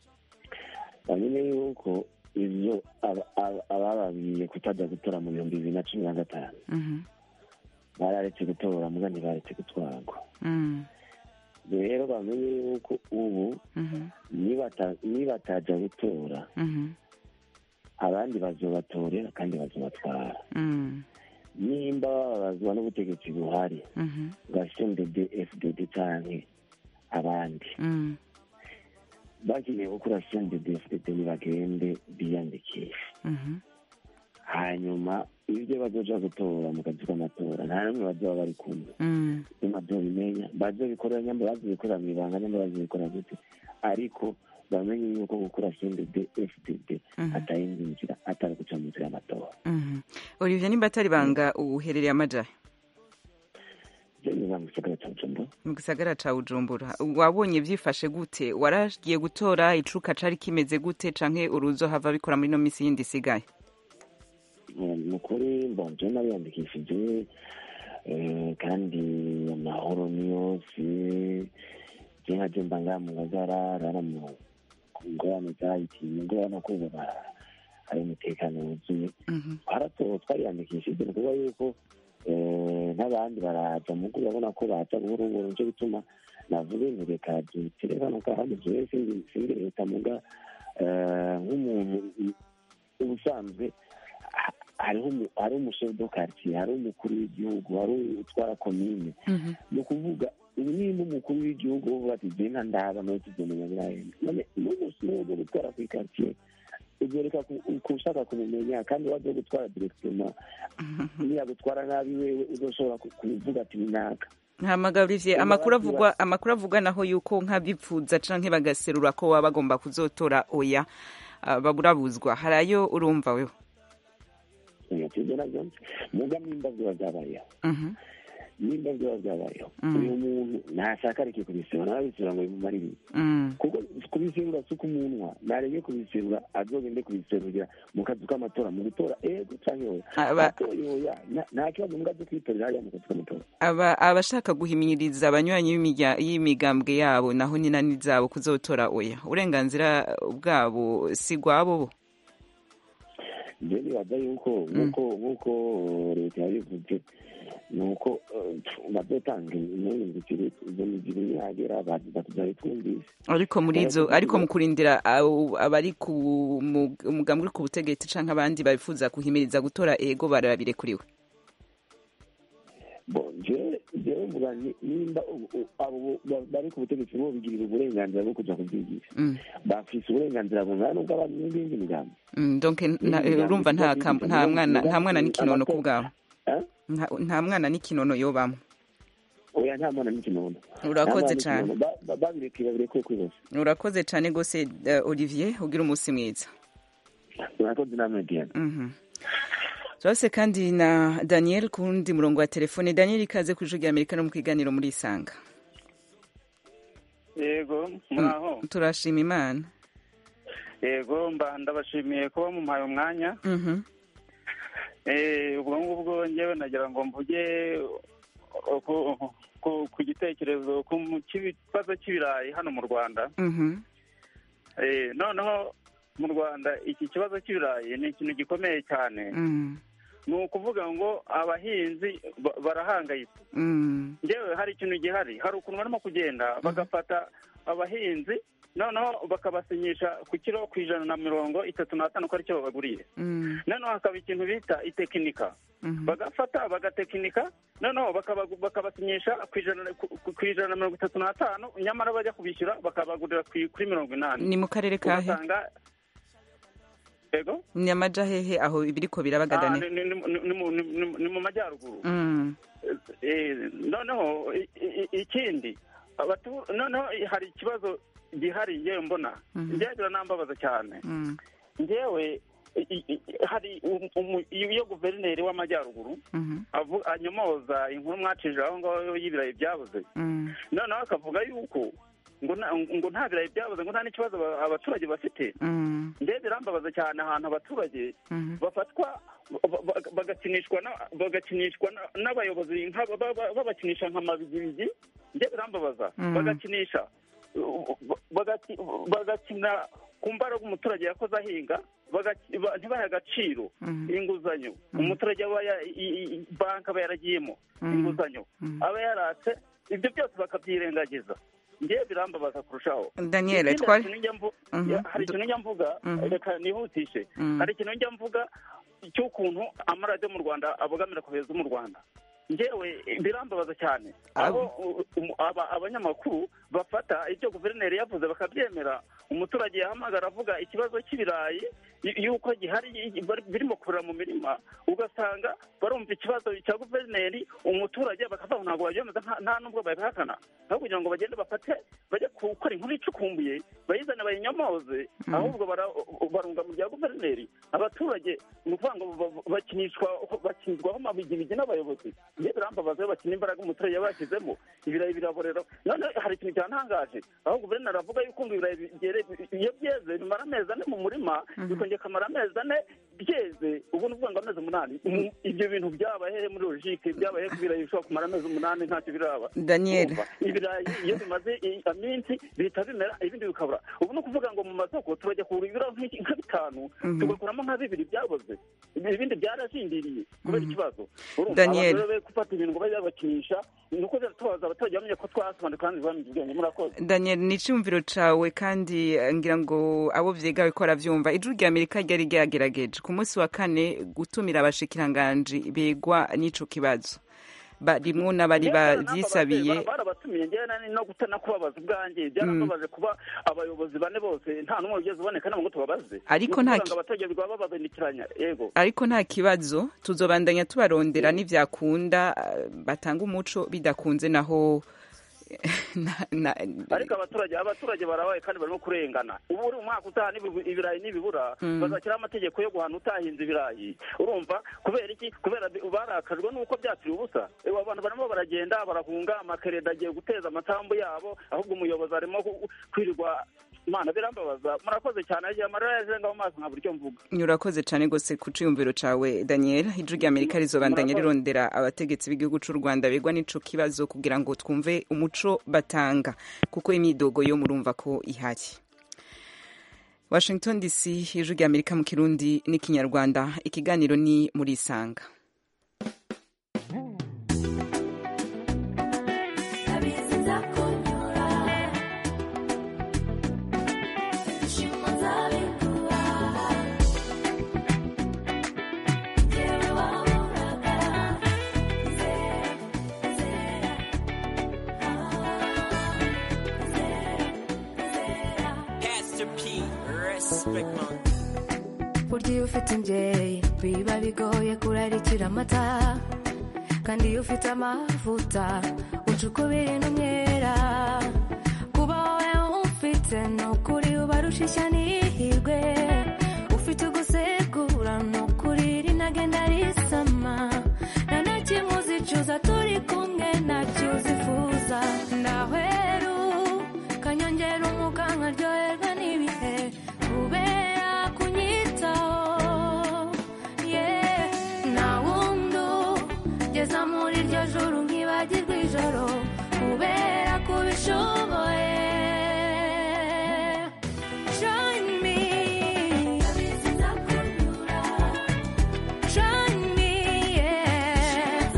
bamenye yuko ivyo aba- aba- abababwiye kutajya gutora mu bihumbi bibiri na cumi na gatanu Mhm. bararetse gutora muga ntibaretse gutwarwa Mhm. rero bamenye yuko ubu Mhm. nibata- nibatajya gutora Mhm. abandi bazobatorera kandi bazobatwara Mhm. nimba bababazwa n'ubutegetsi buhari Mhm. bwa cndd fdd canke abandi Mhm. bakeneye gukora cndd fdd nibagende biyandikisha Mhm. hanyuma ibyo bazoja gutora mu kazi k'amatora nta n'umwe bazoba bari kumwe Mhm. bazobimenya bazobikorera nyamba bazobikorera mw'ibanga nyamba bazobikorera gute ariko bamenye yuko gukora cndd fdd Mhm. atayindi nzira atari guca mu nzira y'amatora Mhm. olivier nimba atari banga uherereye amajahe je niba mu gisagara ca bujumbura mu gisagara ca bujumbura wabonye vyifashe gute waragiye gutora icuka cari kimeze gute canke uruzo hava bikora muri no misi yindi isigaye ni ukuri mbonje n'abiyandikishije eh, kandi amahoro ni yose je nkaje mba ngaha mu ngagara rara mu ngorane zahitiye ingorane kuba hari umutekano wuzuye twarato twariyandikishije ni ukuvuga yuko eh, n'abandi baraza mugo urabona ko baza buhoro buhoro nico gituma navuga nti reka dutere hano kandi jewe sindi sindi leta muga eh, nk'umuntu ubusanzwe ha- hariho umu- hari umushefu do quartier hari umukuru w'igihugu hari utwara komine ni ukuvuga ubu nimba umukuru w'igihugu uvuga ati je nta ndaba nawe tuzomenya birahenda none n'umunsi umwe wo gutwara kuri quartier uzoreka ku- kushaka kumumenya kandi waje gutwara directement niyagutwara nabi wewe uzoshobora ku- kuvuga ati ninaka hamaga olivier amakuru avugwa amakuru avugwa naho yuko nk'abipfuza canke bagaserura ko baba bagomba kuzotora oya ah, baburabuzwa hari ayo urumva wewe ibyo nabyo muga nimba biba byabayeho Mhm. nimba biba byabayeho Mm. uyu muntu ntashaka areke kubiseba nababiseba ngo bimumare ibintu Mm. kuko kubiserura si umunwa nareke kubiserura azogende kubiserurira mu kazu k'amatora mu gutora ego canke oya Aba- atoye oya nta- nta kibazo mbwa zo kwitorera hariya mu kazu k'amatora aba abashaka guhimiriza abanywanyi b'imirya- y'imigambwe yabo naho ni nani zabo kuzotora oya uburenganzira bwabo si gwabo bo je nibaza yuko nk'uko nk'uko leta yabivuze ni uko eh, bazotanga impungukire izo migiri nihagera bazabitwumvise ariko muri izo ariko mu kurindira abo- abari ku mu- umugambi uri ku butegetsi canke abandi babifuza guhimiriza gutora ego barabirekuriwe bo je jewe mvuga ni- nimba u- u- abo ba- bari ku butegetsi bo bigirira uburenganzira bwo kuja kubyigisha Mm. bafise uburenganzira bungana n'ubw'abantu n'ibindi migambi Mm, donc nta- Imigambi urumva nta ivuga kam- ko nta mwana nta imigambi mwana n'ikinono ku amatora- bwawe Eh? Nta- nta mwana n'ikinono yobamwo oya nta mwana n'ikinono Urakoze Nta mwana cane. n'ikinono. Ba- ba- babirekuye babirekuye kwibose urakoze cane gose eh, olivier ugira umunsi mwiza murakoze namwe diane Mhm. turabose kandi na daniel ku wundi murongo wa telefone daniel ikaze ku ijwi rya amerika no mu kiganiro muri isanga yego muraho turashima imana yego mba ndabashimiye kuba mumpaye umwanya Mhm. Eh, ubwo ngubwo ngewe nagira ngo mvuge uh, ku- ku- ku gitekerezo ku mu- cy'ikibazo cy'ibirayi hano mu rwanda Mhm. Eh, noneho mu rwanda iki kibazo cy'ibirayi ni ikintu gikomeye cyane Mm. ni ukuvuga ngo abahinzi ba- barahangayitse Mm. ngewe hari ikintu gihari hari ukuntu barimo kugenda bagafata abahinzi noneho bakabasinyisha ku kiro ku ijana na mirongo itatu n'atanu ko aricyo babaguriye Mm. noneho hakaba ikintu bita itekinika Mhm. bagafata bagatekinika noneho bakaba- bakabasinyisha ku ijana ku- ku ijana na mirongo itatu n'atanu nyamara bajya kubishyura bakabagurira ku- kuri mirongo inani ni mu karere kahe ugasanga yego ni amaja hehe aho ibiriko Ah, birabagadane ni- ni- ni- ni- ni mu- ni- ni- ni mu majyaruguru Mm. Eh, noneho i- i- ikindi abatu- noneho hari ikibazo gihari ngewe mbona Mhm. ngewe biranambabaza cyane Mm. ngewe i- i- i- hari um- umu- iyo guverineri w'amajyaruguru Mhm. avu- anyomoza inkuru mwacishije aho ngaho y'ibirayi byabuze Mm. noneho akavuga yuko ngo nta- ngo nta birayi byabuze ngo nta n'ikibazo aba- abaturage bafite Mm. ndebe birambabaza cyane ahantu abaturage Mhm. bafatwa ba- ba- bagakinishwa na- bagakinishwa na- n'abayobozi nka- ba- ba- babakinisha nka mabigibigi ndebe birambabaza Mm. bagakinisha uh, bagaki- bagakina ku mbaraga umuturage yakoze ahinga bagaki- ba- ntibahe agaciro Mhm. inguzanyo Mhm. umuturage aba ya- i- i- banki aba yaragiyemo Mhm. inguzanyo Mhm. aba yaratse ibyo byose bakabyirengagiza ngewe birambabaza kurushaho Daniel, Ikindi twari- hari ikintu njya mvu- Mhm. ya- hari ikintu njya mvuga Mhm. reka nihutishe Mhm. hari ikintu njya mvuga cy'ukuntu amaradiyo mu rwanda abogamira ku beza mu rwanda ngewe birambabaza cyane aho u- u- aba- abanyamakuru bafata ibyo guverineri yavuze bakabyemera umuturage yahamagara avuga ikibazo cy'ibirayi y- yuko gihari y- bari- birimo kurira mu mirima ugasanga barumva ikibazo cya guverineri umuturage bakavuga ngo ntabwo babyemeza nta- nta n'ubwo babihakana aho kugira ngo bagende bafate bajye gukora inkuru icukumbuye bayizane bayinyomoze ahubwo bara- barunga mu bya guverineri abaturage ni ukuvuga ngo ba- bakinishwa bakinirwaho amabigibigi n'abayobozi iyo birambabaza iyo bakina imbaraga umuturage yaba yashyizemo ibirayi biraborera none hari ikintu cyantangaje aho guverineri avuga yuko ngo ibirayi byere- iyo byeze bimara amezi ane mu murima bikongera bikamara amezi ane byeze ubu ni ukuvuga ngo amezi umunani Mm, ibyo bintu byabaye hehe muri logike byabaye hehe ko ibirayi bishobora kumara amezi umunani ntacyo biraba Daniel. Urumva? ibirayi iyo bimaze i- iminsi bihita bimera ibindi bikabura ubu ni ukuvuga ngo mu masoko turajya kugura ibiro nk'iki- nka bitanu Mhm. tugakuramo nka bibiri byaboze ibindi byarashindiriye kubera ikibazo urumva Daniel. abantu rero be gufata ibintu ngo bajye babakinisha ni uko tubaza abaturage bamenye ko twasobanuye kandi bamenye ubwenge murakoze Daniel ni icyumviro cawe kandi eh, ngira ngo abo vyigawe ko aravyumva ijuru rya Amerika ryari ryagerageje ku munsi wa kane gutumira abashikiranganji begwa n'ico kibazo barimwo n'abari bavyisabiye barabatumiye njyewe nani no guta no kubabaza ubwanjye byarababaje kuba abayobozi bane bose nta n'umwe wigeze uboneka nabo ngo tubabaze Ariko Ni nta ukuvuga ki- ngo abaturage baba babandikiranya yego ariko nta kibazo tuzobandanya tubarondera n'ivyakunda eh, batanga umuco bidakunze naho na- na- ariko abaturage abaturage barabaye kandi barimo kurengana ubu uri umwaka utaha n'ibi- ibirayi nibibura Mm. bazashyiraho amategeko yo guhana utahinze ibirayi urumva kubera iki kubera bi- barakajwe n'uko byakiriye ubusa Eh, abantu barimo baragenda barahunga amakereda agiye guteza amatambu yabo ahubwo umuyobozi arimo ku- kwirirwa imana birambabaza murakoze cyane agiye amarira yaje ngaho maso nka buryo mvuga urakoze cane gose ku ciyumviro cawe Daniel ijuru rya Amerika rizobandanya Murakoze. rirondera abategetsi b'igihugu c'u Rwanda begwa n'ico kibazo kugira ngo twumve umuco batanga kuko imyidogo yo murumva ko ihari Washington DC ijuru rya Amerika mu kirundi n'ikinyarwanda ikiganiro ni muri isanga Pastor P, respect man. burya iyo ufite imbyeyi biba bigoye kurarikira amata kandi iyo ufite amavuta uca ukubiri n'umwera kuba wowe ufite ni ukuri ubarusha ishya n'ihirwe ufite ugusegura ni ukuri rinagenda risama nta na kimwe uzicuza turi kumwe ntacyo uzifuza ndahweru Join me. Join me, yeah.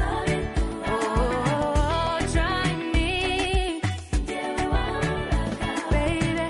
Oh, join me. Baby.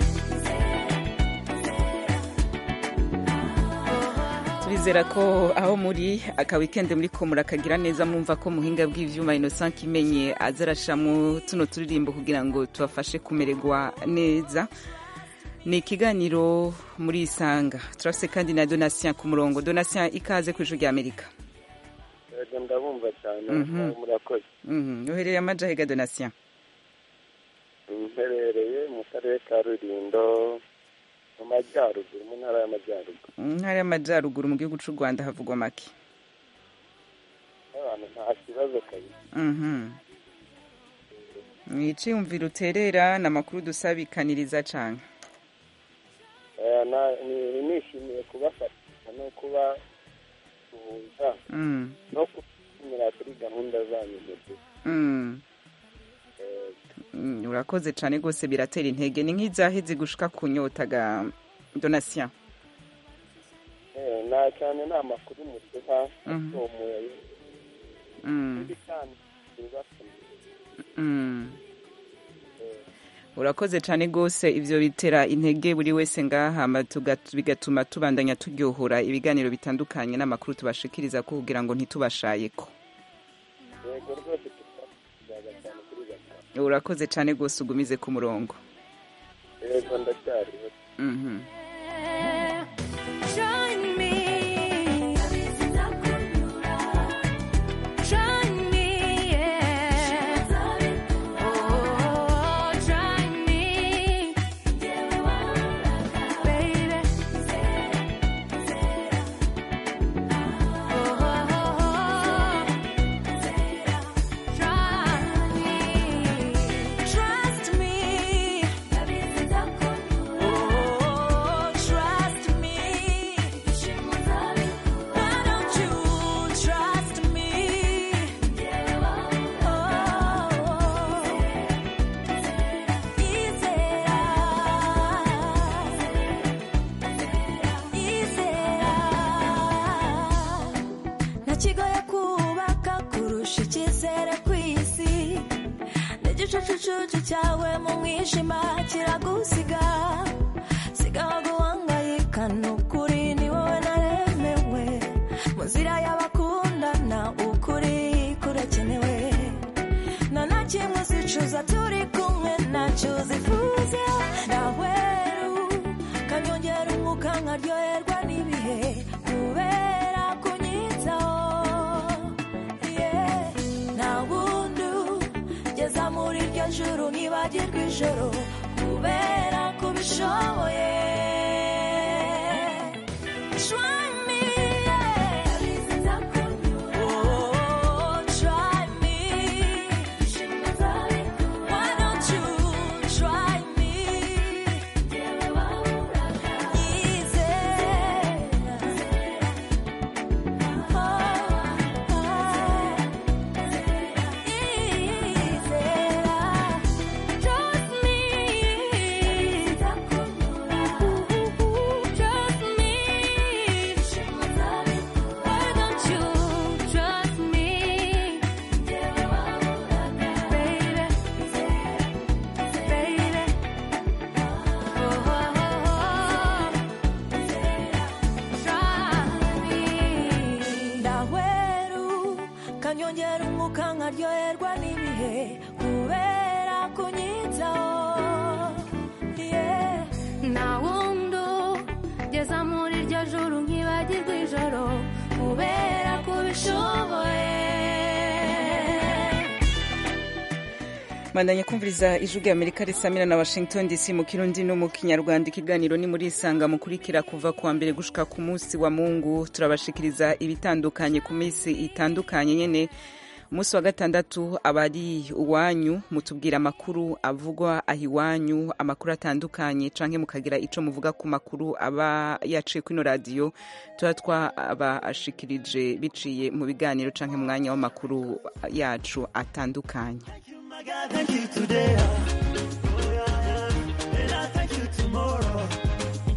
turizera ko aho muri aka weekend muri ko murakagira neza mwumva ko muhinga bw'ivyuma Innocent Kimenye aza arashamwo tuno turirimbo kugira ngo tubafashe kumererwa neza ni ikiganiro muri isanga turafise kandi na Donatien ku murongo Donatien ikaze ku ijwi rya Amerika Yego, ndabumva cyane Mhm. murakoze Mhm, uherereye amaja hega Donatien mperereye mu karere ka rulindo mu majyaruguru mu ntara y'amajyaruguru mu ntara y'amajyaruguru mu gihugu c'u Rwanda havugwa make abantu nta kibazo kabisa Mhm. mwiciyumvira uterera ni amakuru dusabikaniriza cane Eh, na- ni- nishimiye kubafasha no kuba suhuza Mm. no kunyura kuri gahunda zanyu mufite Mm. Eh, Mm, urakoze cyane rwose biratera intege ni nk'izahe zigushika ku nyota ga donatien eh, na cyane ni amakuru muduha Mhm. atomoye Mm, ibi kandi bibatumye mm. urakoze cyane rwose ivyo bitera intege buri wese ngahama bigatuma tubandanya turyohora ibiganiro bitandukanye n'amakuru tubashikiriza ko kugira ngo ntitubashayeko yego rwose tuzaga cyane kuri gatanu urakoze cyane rwose ugumize ku murongo yego ndacyariho Mhm. Join me. Join me, yeah. Oh, join me. Baby. Oh, join me. Trust me. Oh, trust me. Why don't you trust me? ntakigoye kubaka kurusha icyizere ku isi n'igicucucucu cyawe mu mwijima kiragusiga sigaho guhangayika ni ukuri ni wowe naremewe mu nzira y'abakundana ukuri kurakenewe nta na kimwe uzicuza turi kumwe ntacyo uzifuza naweru kanyongera umwuka nkaryoherwa n'ibihe kubera kunyitaho Yeah. nta wundi ugeza muri iryo juru ntibagirwa ijoro kubera kubishoboye Try me, yeah. Oh, try me. Why don't you try me? Easy. ndahweru kanyongera umwuka nkaryoherwa n'ibihe kubera kunyitaho Yeah. nta wundi ugeza muri iryo juru nkibagirwa ijoro kubera kubishoboye bandanya kumviriza ijwi rya amerika risamira na washington dc mu kirundi no mu kinyarwanda ikiganiro ni muri isanga mukurikira kuva kuwa mbere gushika ku munsi wa mungu turabashikiriza ibitandukanye ku minsi itandukanye nyene umunsi wa gatandatu aba ari iwanyu mutubwira amakuru avugwa aho iwanyu amakuru atandukanye canke mukagira ico muvuga ku makuru aba yaciye kuri ino radiyo tuba twabashikirije biciye mu biganiro canke mu mwanya w'amakuru yacu atandukanye My God, thank you today. Oh, yeah, yeah. And I thank you tomorrow.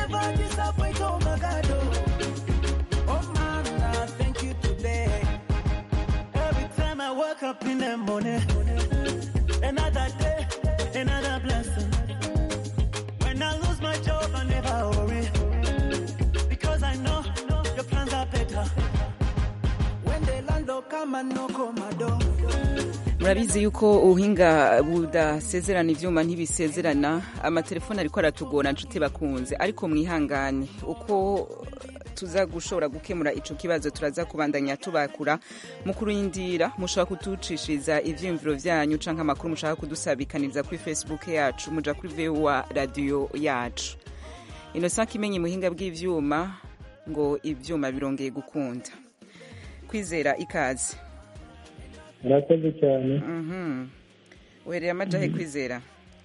never disappoint, oh my God. Oh, oh man, I thank you today. Every time I wake up in the morning, another day, another blessing. When I lose my job, I never worry. Because I know your plans are better. When the landlord come and knock on my door. murabizi yuko ubuhinga budasezerana ivyuma ntibisezerana amatelefoni ariko aratugora nshuti bakunze ariko mwihangane uko tuza gushobora gukemura ico kibazo turaza kubandanya tubakura mu kurindira mushobora kutucishiriza ivyiyumviro vyanyu canke amakuru mushaka kudusabikaniriza kuri facebook yacu muja kuri voa radio yacu innocent kimenye muhinga bw'ivyuma ngo ivyuma birongeye gukunda kwizera ikaze murakoze cyane Mhm. uhereye amajahe kwizera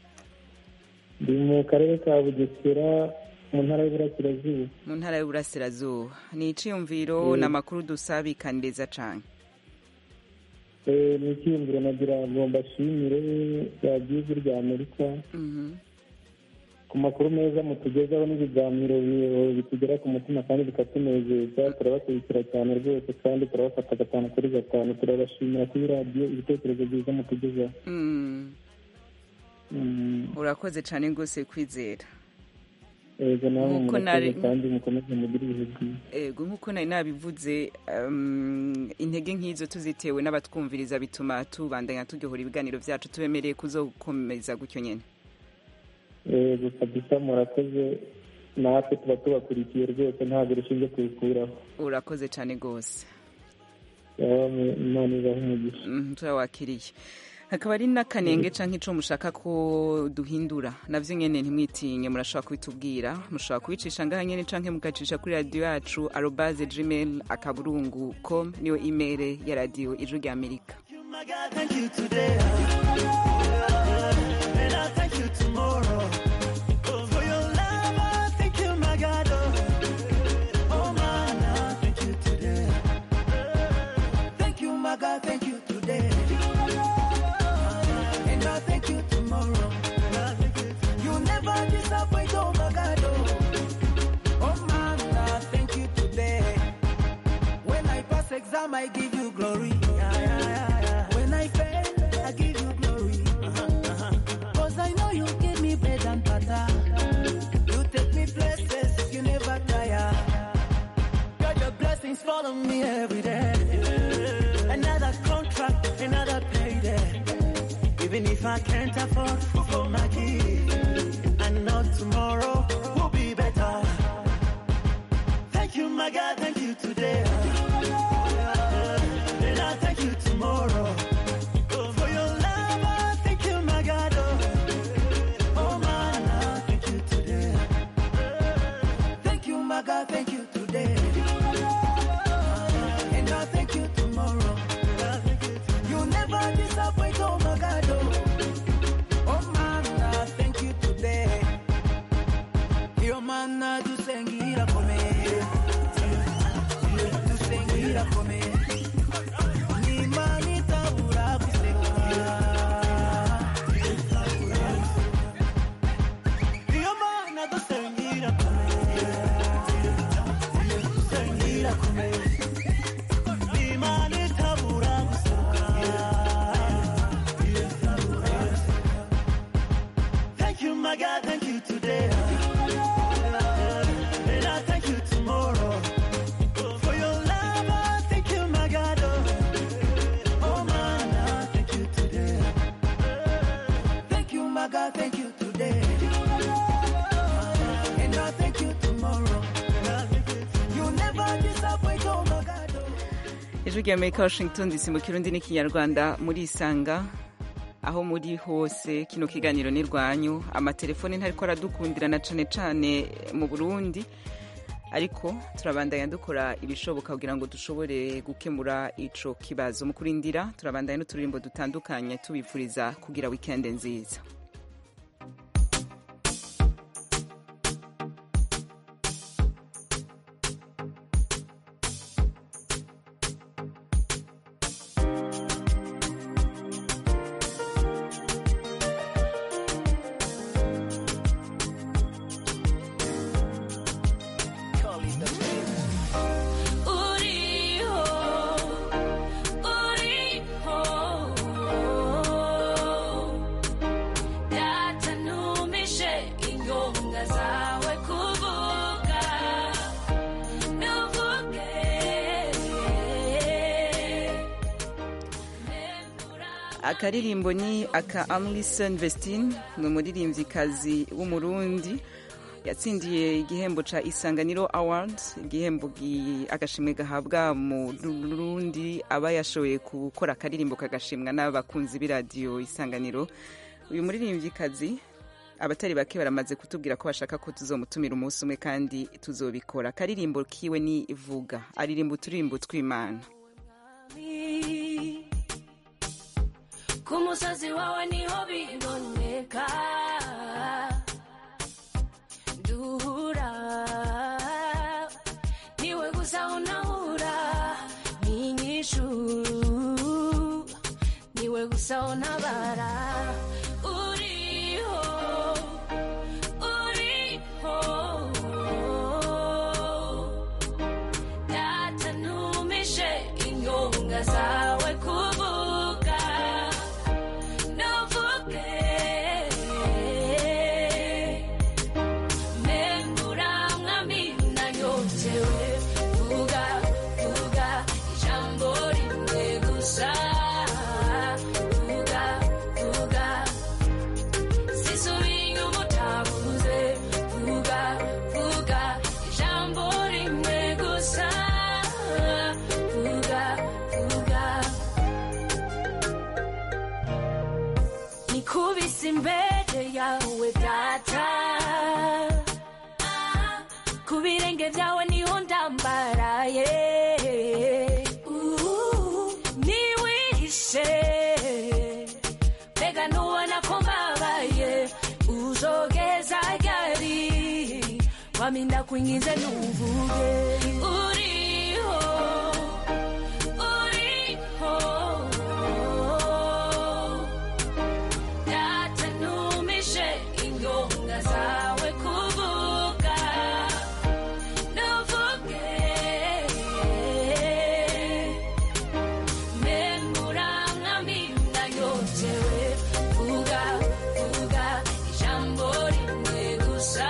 ndi mu karere ka bugesera mu ntara y'uburasirazuba mu ntara y'uburasirazuba ni iciyumviro Mm. n'amakuru dusabikaniriza cane Eh, ni icyiyumviro nagira ngo mbashimire radiyo ijwi rya amerika Mhm. ku makuru meza mutugezaho n'ibiganiro bi- bitugera ku mutima kandi bikatunezeza turabakurikira cyane rwose kandi turabafata gatanu kuri gatanu turabashimira kuri radiyo ibitekerezo byiza mutugezaho Mm. Mm, urakoze cane rwose kwizera yego namwe Nk'uko murakoze nari- kandi mukomeze mugire ibihe byiza ego nk'uko nari nabivuze um, intege nk'izo tuzitewe n'abatwumviriza bituma tubandanya turyohora ibiganiro vyacu tubemereye kuzokomeza gutyo nyene yego kabisa murakoze natwe tuba tubakurikiye rwose ntabwo rushinge kubikuraho urakoze cane rwose imana ibahe umugisha Mhm, turawakiriye hakaba ari n'akanenge canke ico mushaka ko duhindura navyo nyene ntimwitinye murashobora kubitubwira mushobora kubicisha ngaha nyene canke mugacisha kuri radiyo yacu arobaze gmail akaburungu com niyo imere ya radiyo ijwi rya amerika My God, thank you today. And I thank you tomorrow. Oh, for your love, I thank you, my God. Oh, oh man, I thank you today. Thank you, my God, thank you today. And I thank you tomorrow. You never disappoint, oh my God. Oh, oh man, I thank you today. When I pass exam, I give you glory. Yeah, yeah, yeah, yeah. When I fail, I give you glory. Cause I know you give me bread and butter. You take me places you never tire. God, your blessings follow me every day. Another contract, another payday. Even if I can't afford for my kids, I know tomorrow will be better. Thank you, my God, thank you today. And I thank you tomorrow. Oh, for your love, I thank you, my God. Oh, oh man, I thank you today. Thank you, my God, thank you today. And I thank you tomorrow. You never disappoint, oh my God. Oh, oh man, I thank you today. Your man, I do sengira for me. Do sengira for me. Ni mani tabura kuseka. Your man, I do sengira for me. Sengira for me. Ni mani tabura kuseka. Thank you, my God, thank you today. And I thank you tomorrow. For your love, I thank you, my God. Oh, man, I thank you today. Thank you, my God, thank you today. And I thank you tomorrow. You never disappoint, oh, my God. ijwi rya amerika washington dc mu kirundi n'ikinyarwanda murisanga aho muri hose kino kiganiro ni rwanyu amatelefoni ntariko aradukundirana cane cane mu burundi ariko turabandanya dukora ibishoboka kugira ngo dushobore gukemura ico kibazo mu kurindira turabandanya n'uturirimbo dutandukanye tubifuriza kugira wikende nziza akaririmbo ni aka amlison vestine ni umuririmvyikazi w'umurundi yatsindiye igihembo ca isanganiro award igihembo gi- agashimwe gahabwa mu rundi aba yashoboye gukora akaririmbo kagashimwa n'abakunzi b'iradiyo isanganiro uyu muririmvyikazi abatari bake baramaze kutubwira ko bashaka ko tuzomutumira umunsi umwe kandi tuzobikora akaririmbo kiwe ni vuga aririmba uturirimbo tw'imana ku musozi wawe niho biboneka duhura niwe gusa unahura n'inyishu niwe gusa untabara uriho uriho data ntumishe inyonga zawe kuvuga ntuvuge membura mwami nanyotewe vuga vuga ijambo rimwe gusa vuga vuga sisubiye umutabuze vuga vuga ijambo rimwe gusa vuga vuga nikubise imbere yawe data ku birenge byawe niho ndambaraye niwihishe mbega ntubona ko mbabaye uzogeza ryari waminda kuingize nuvuge uriho uriho data ntumishe inyonga zawe kuvuga ntuvuge membura mwami nanyotewe vuga vuga ijambo rimwe gusa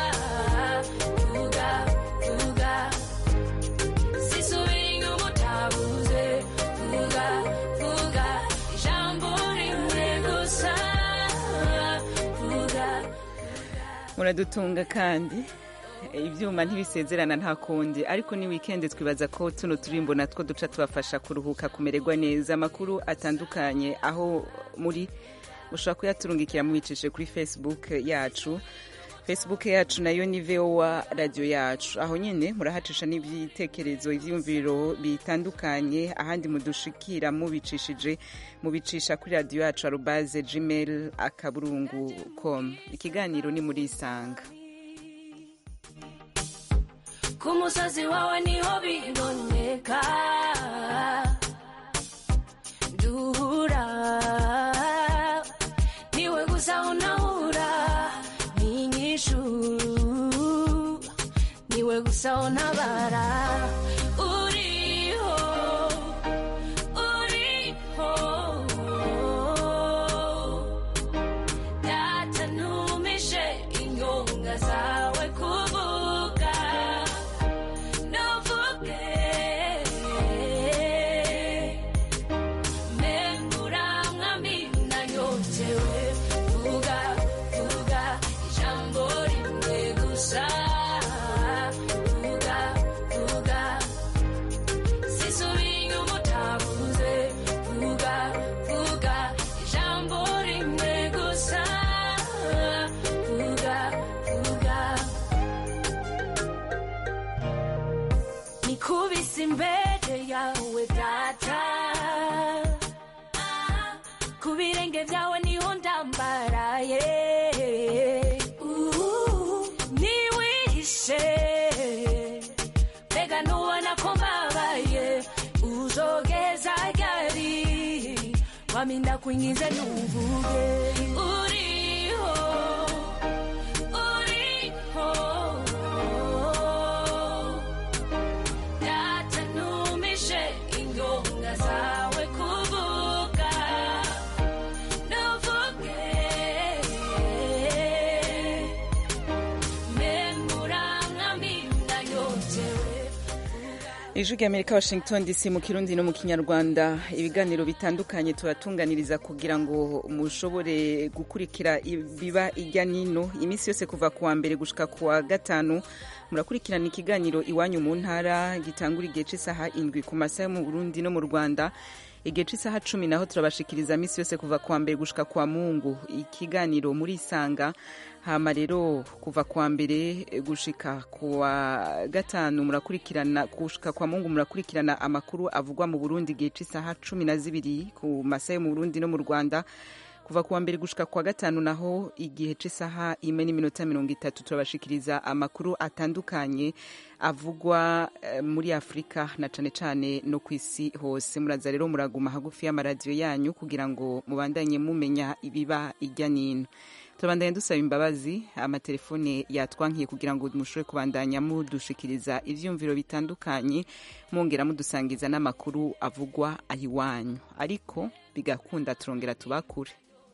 vuga vuga sisubiye umutabuze vuga vuga ijambo rimwe gusa vuga muradutunga kandi ibyuma ntibisezerana nta kundi ariko ni wikendi twibaza ko tuno turimbo natwo duca tubafasha kuruhuka kumererwa neza amakuru atandukanye aho muri mushobora kuyaturungikira mubicishe kuri facebook yacu facebook yacu nayo ni voa radiyo yacu aho nyine murahacisha n'ibitekerezo ibyiyumviro bitandukanye ahandi mudushikira mubicishije mubicisha kuri radiyo yacu arubaze gmail akaburungu com ikiganiro ni muri isanga ku musozi wawe niho biboneka duhura niwe gusa unahura n'inyishu niwe gusa untabara uriho uriho data ntumishe inyonga zawe kuvuga ntuvuge membura mwami nanyotewe vuga vuga ijambo rimwe gusa vuga vuga sisubiye umutabuze vuga vuga ijambo rimwe gusa vuga vuga nikubise imbere yawe data ku birenge byawe niho ndambaraye niwihishe mbega ntubona ko mbabaye uzogeza ryari waminda kuingize nuvuge uriho uriho data ntumishe inyonga zawe kuvuga ntuvuge membura mwami nanyotewe ijwi rya amerika washington dc mu kirundi no mu kinyarwanda ibiganiro bitandukanye turatunganiriza kugira ngo mushobore gukurikira ibiba ijya nino iminsi yose kuva ku wa mbere gushika ku wa gatanu murakurikirana ikiganiro iwanyu mu ntara gitangura igihe cy'isaha indwi ku masaha yo mu burundi no mu rwanda igihe cy'isaha cumi naho turabashikiriza minsi yose kuva kuwa mbere gushika kwa mungu ikiganiro muri isanga hama rero kuva kuwa mbere gushika kuwa gatanu murakurikirana gushika kwa mungu murakurikirana amakuru avugwa mu burundi igihe cy'isaha cumi na zibiri ku masaha yo mu burundi no mu rwanda kuva kuwa mbere gushika kwa gatanu naho igihe cy'isaha imwe n'iminota mirongo itatu turabashikiriza amakuru atandukanye avugwa eh, muri afurika na cane cane no ku isi hose muraza rero muraguma hagufi y'amaradiyo yanyu kugira ngo mubandanye mumenya ibiba ijya n'ino turabandanya dusaba imbabazi amatelefone yatwankiye kugira ngo mushobore kubandanya mudushikiriza ivyumviro bitandukanye mwongera mudusangiza n'amakuru avugwa ahiwanyu ariko bigakunda turongera tubakure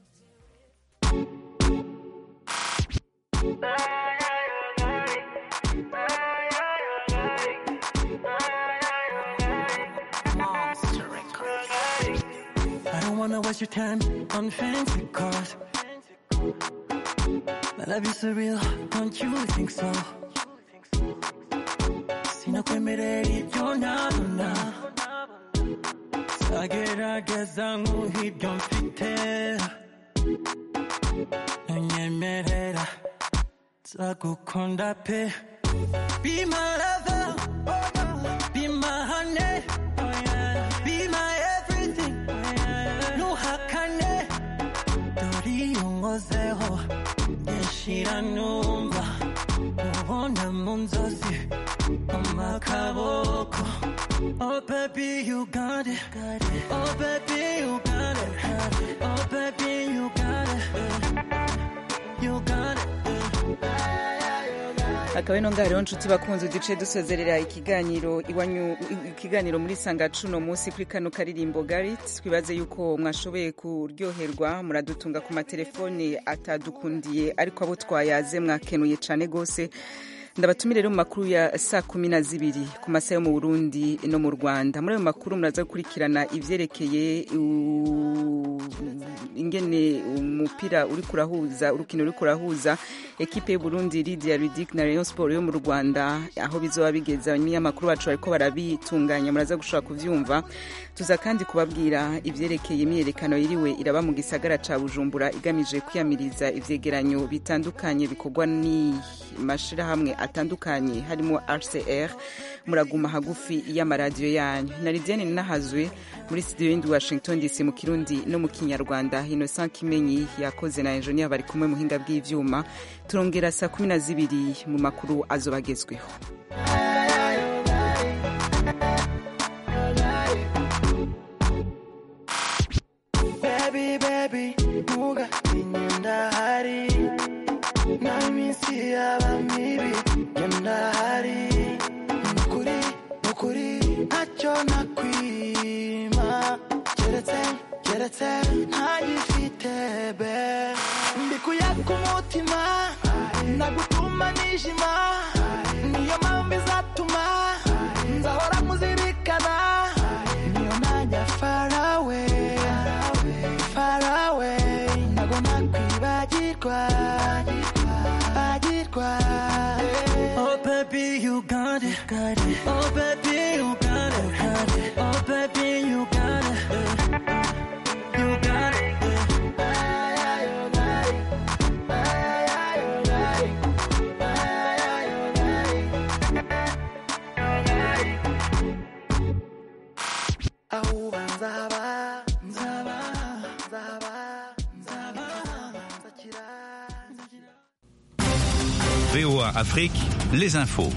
I don't wanna waste your time on fancy cars. My love is surreal, don't you think so? Sinakwemerera ibyo ntabona Sagerageza nk'uhibyo mfite Ntunyemerera nzagukunda pe Be my lover, be my honey, be my everything. Ntuhakane, dore iyo nkozeho nyishira numva ubona mu nzozi mu makaboko. Oh baby you got it, oh baby you got it, oh baby you got it, you got it. akaba ino ngaho rero nshuti bakunze uduce dusozerera ikiganiro iwanyu ikiganiro muri sanga cuno munsi kuri kano karirimbo garit twibaze yuko mwashoboye kuryoherwa muradutunga ku matelefone atadukundiye ariko abo twayaze mwakenuye cyane rwose ndabatumire rero mu makuru ya saa kumi na zibiri ku masaha yo mu burundi no mu rwanda muri ayo makuru muraza gukurikirana ivyerekeye u- ingene umupira uri kurahuza urukino uri kurahuza ekipe y'uburundi lidia ridik na rayon sport yo mu rwanda aho bizoba bigeza abanyamakuru bacu bariko barabitunganya muraza gushobora kuvyumva tuza kandi kubabwira ivyerekeye imyiyerekano yiriwe iraba mu gisagara ca bujumbura igamije kwiyamiriza ivyegeranyo bitandukanye bikorwa n'amashirahamwe atandukanye harimo rcr muraguma hagufi y'amaradiyo yanyu na lidiane nahazwe muri studio y'indi washington dc mu kirundi no mu kinyarwanda innocent kimenyi yakoze na enjoniya bari kumwe muhinga bw'ivyuma turongera saa kumi na zibiri mu makuru azobagezweho Baby, baby, nuga inyenda hari na minsi yaba mibi yenda hari nukuri nukuri ntacyo nakwima keretse keretse ntagifite be mbikuye ku mutima nagutuma nijima niyo mpamvu izatuma nzahora muzirikana niyo najya farawe farawe ntago nakwibagirwa bagirwa Oh baby you got it, got it. Oh baby you got it, got it. Oh baby you got it, you got it. Ahuba nzaba nzaba nzaba nzaba nzakira VOA Afrique, les infos.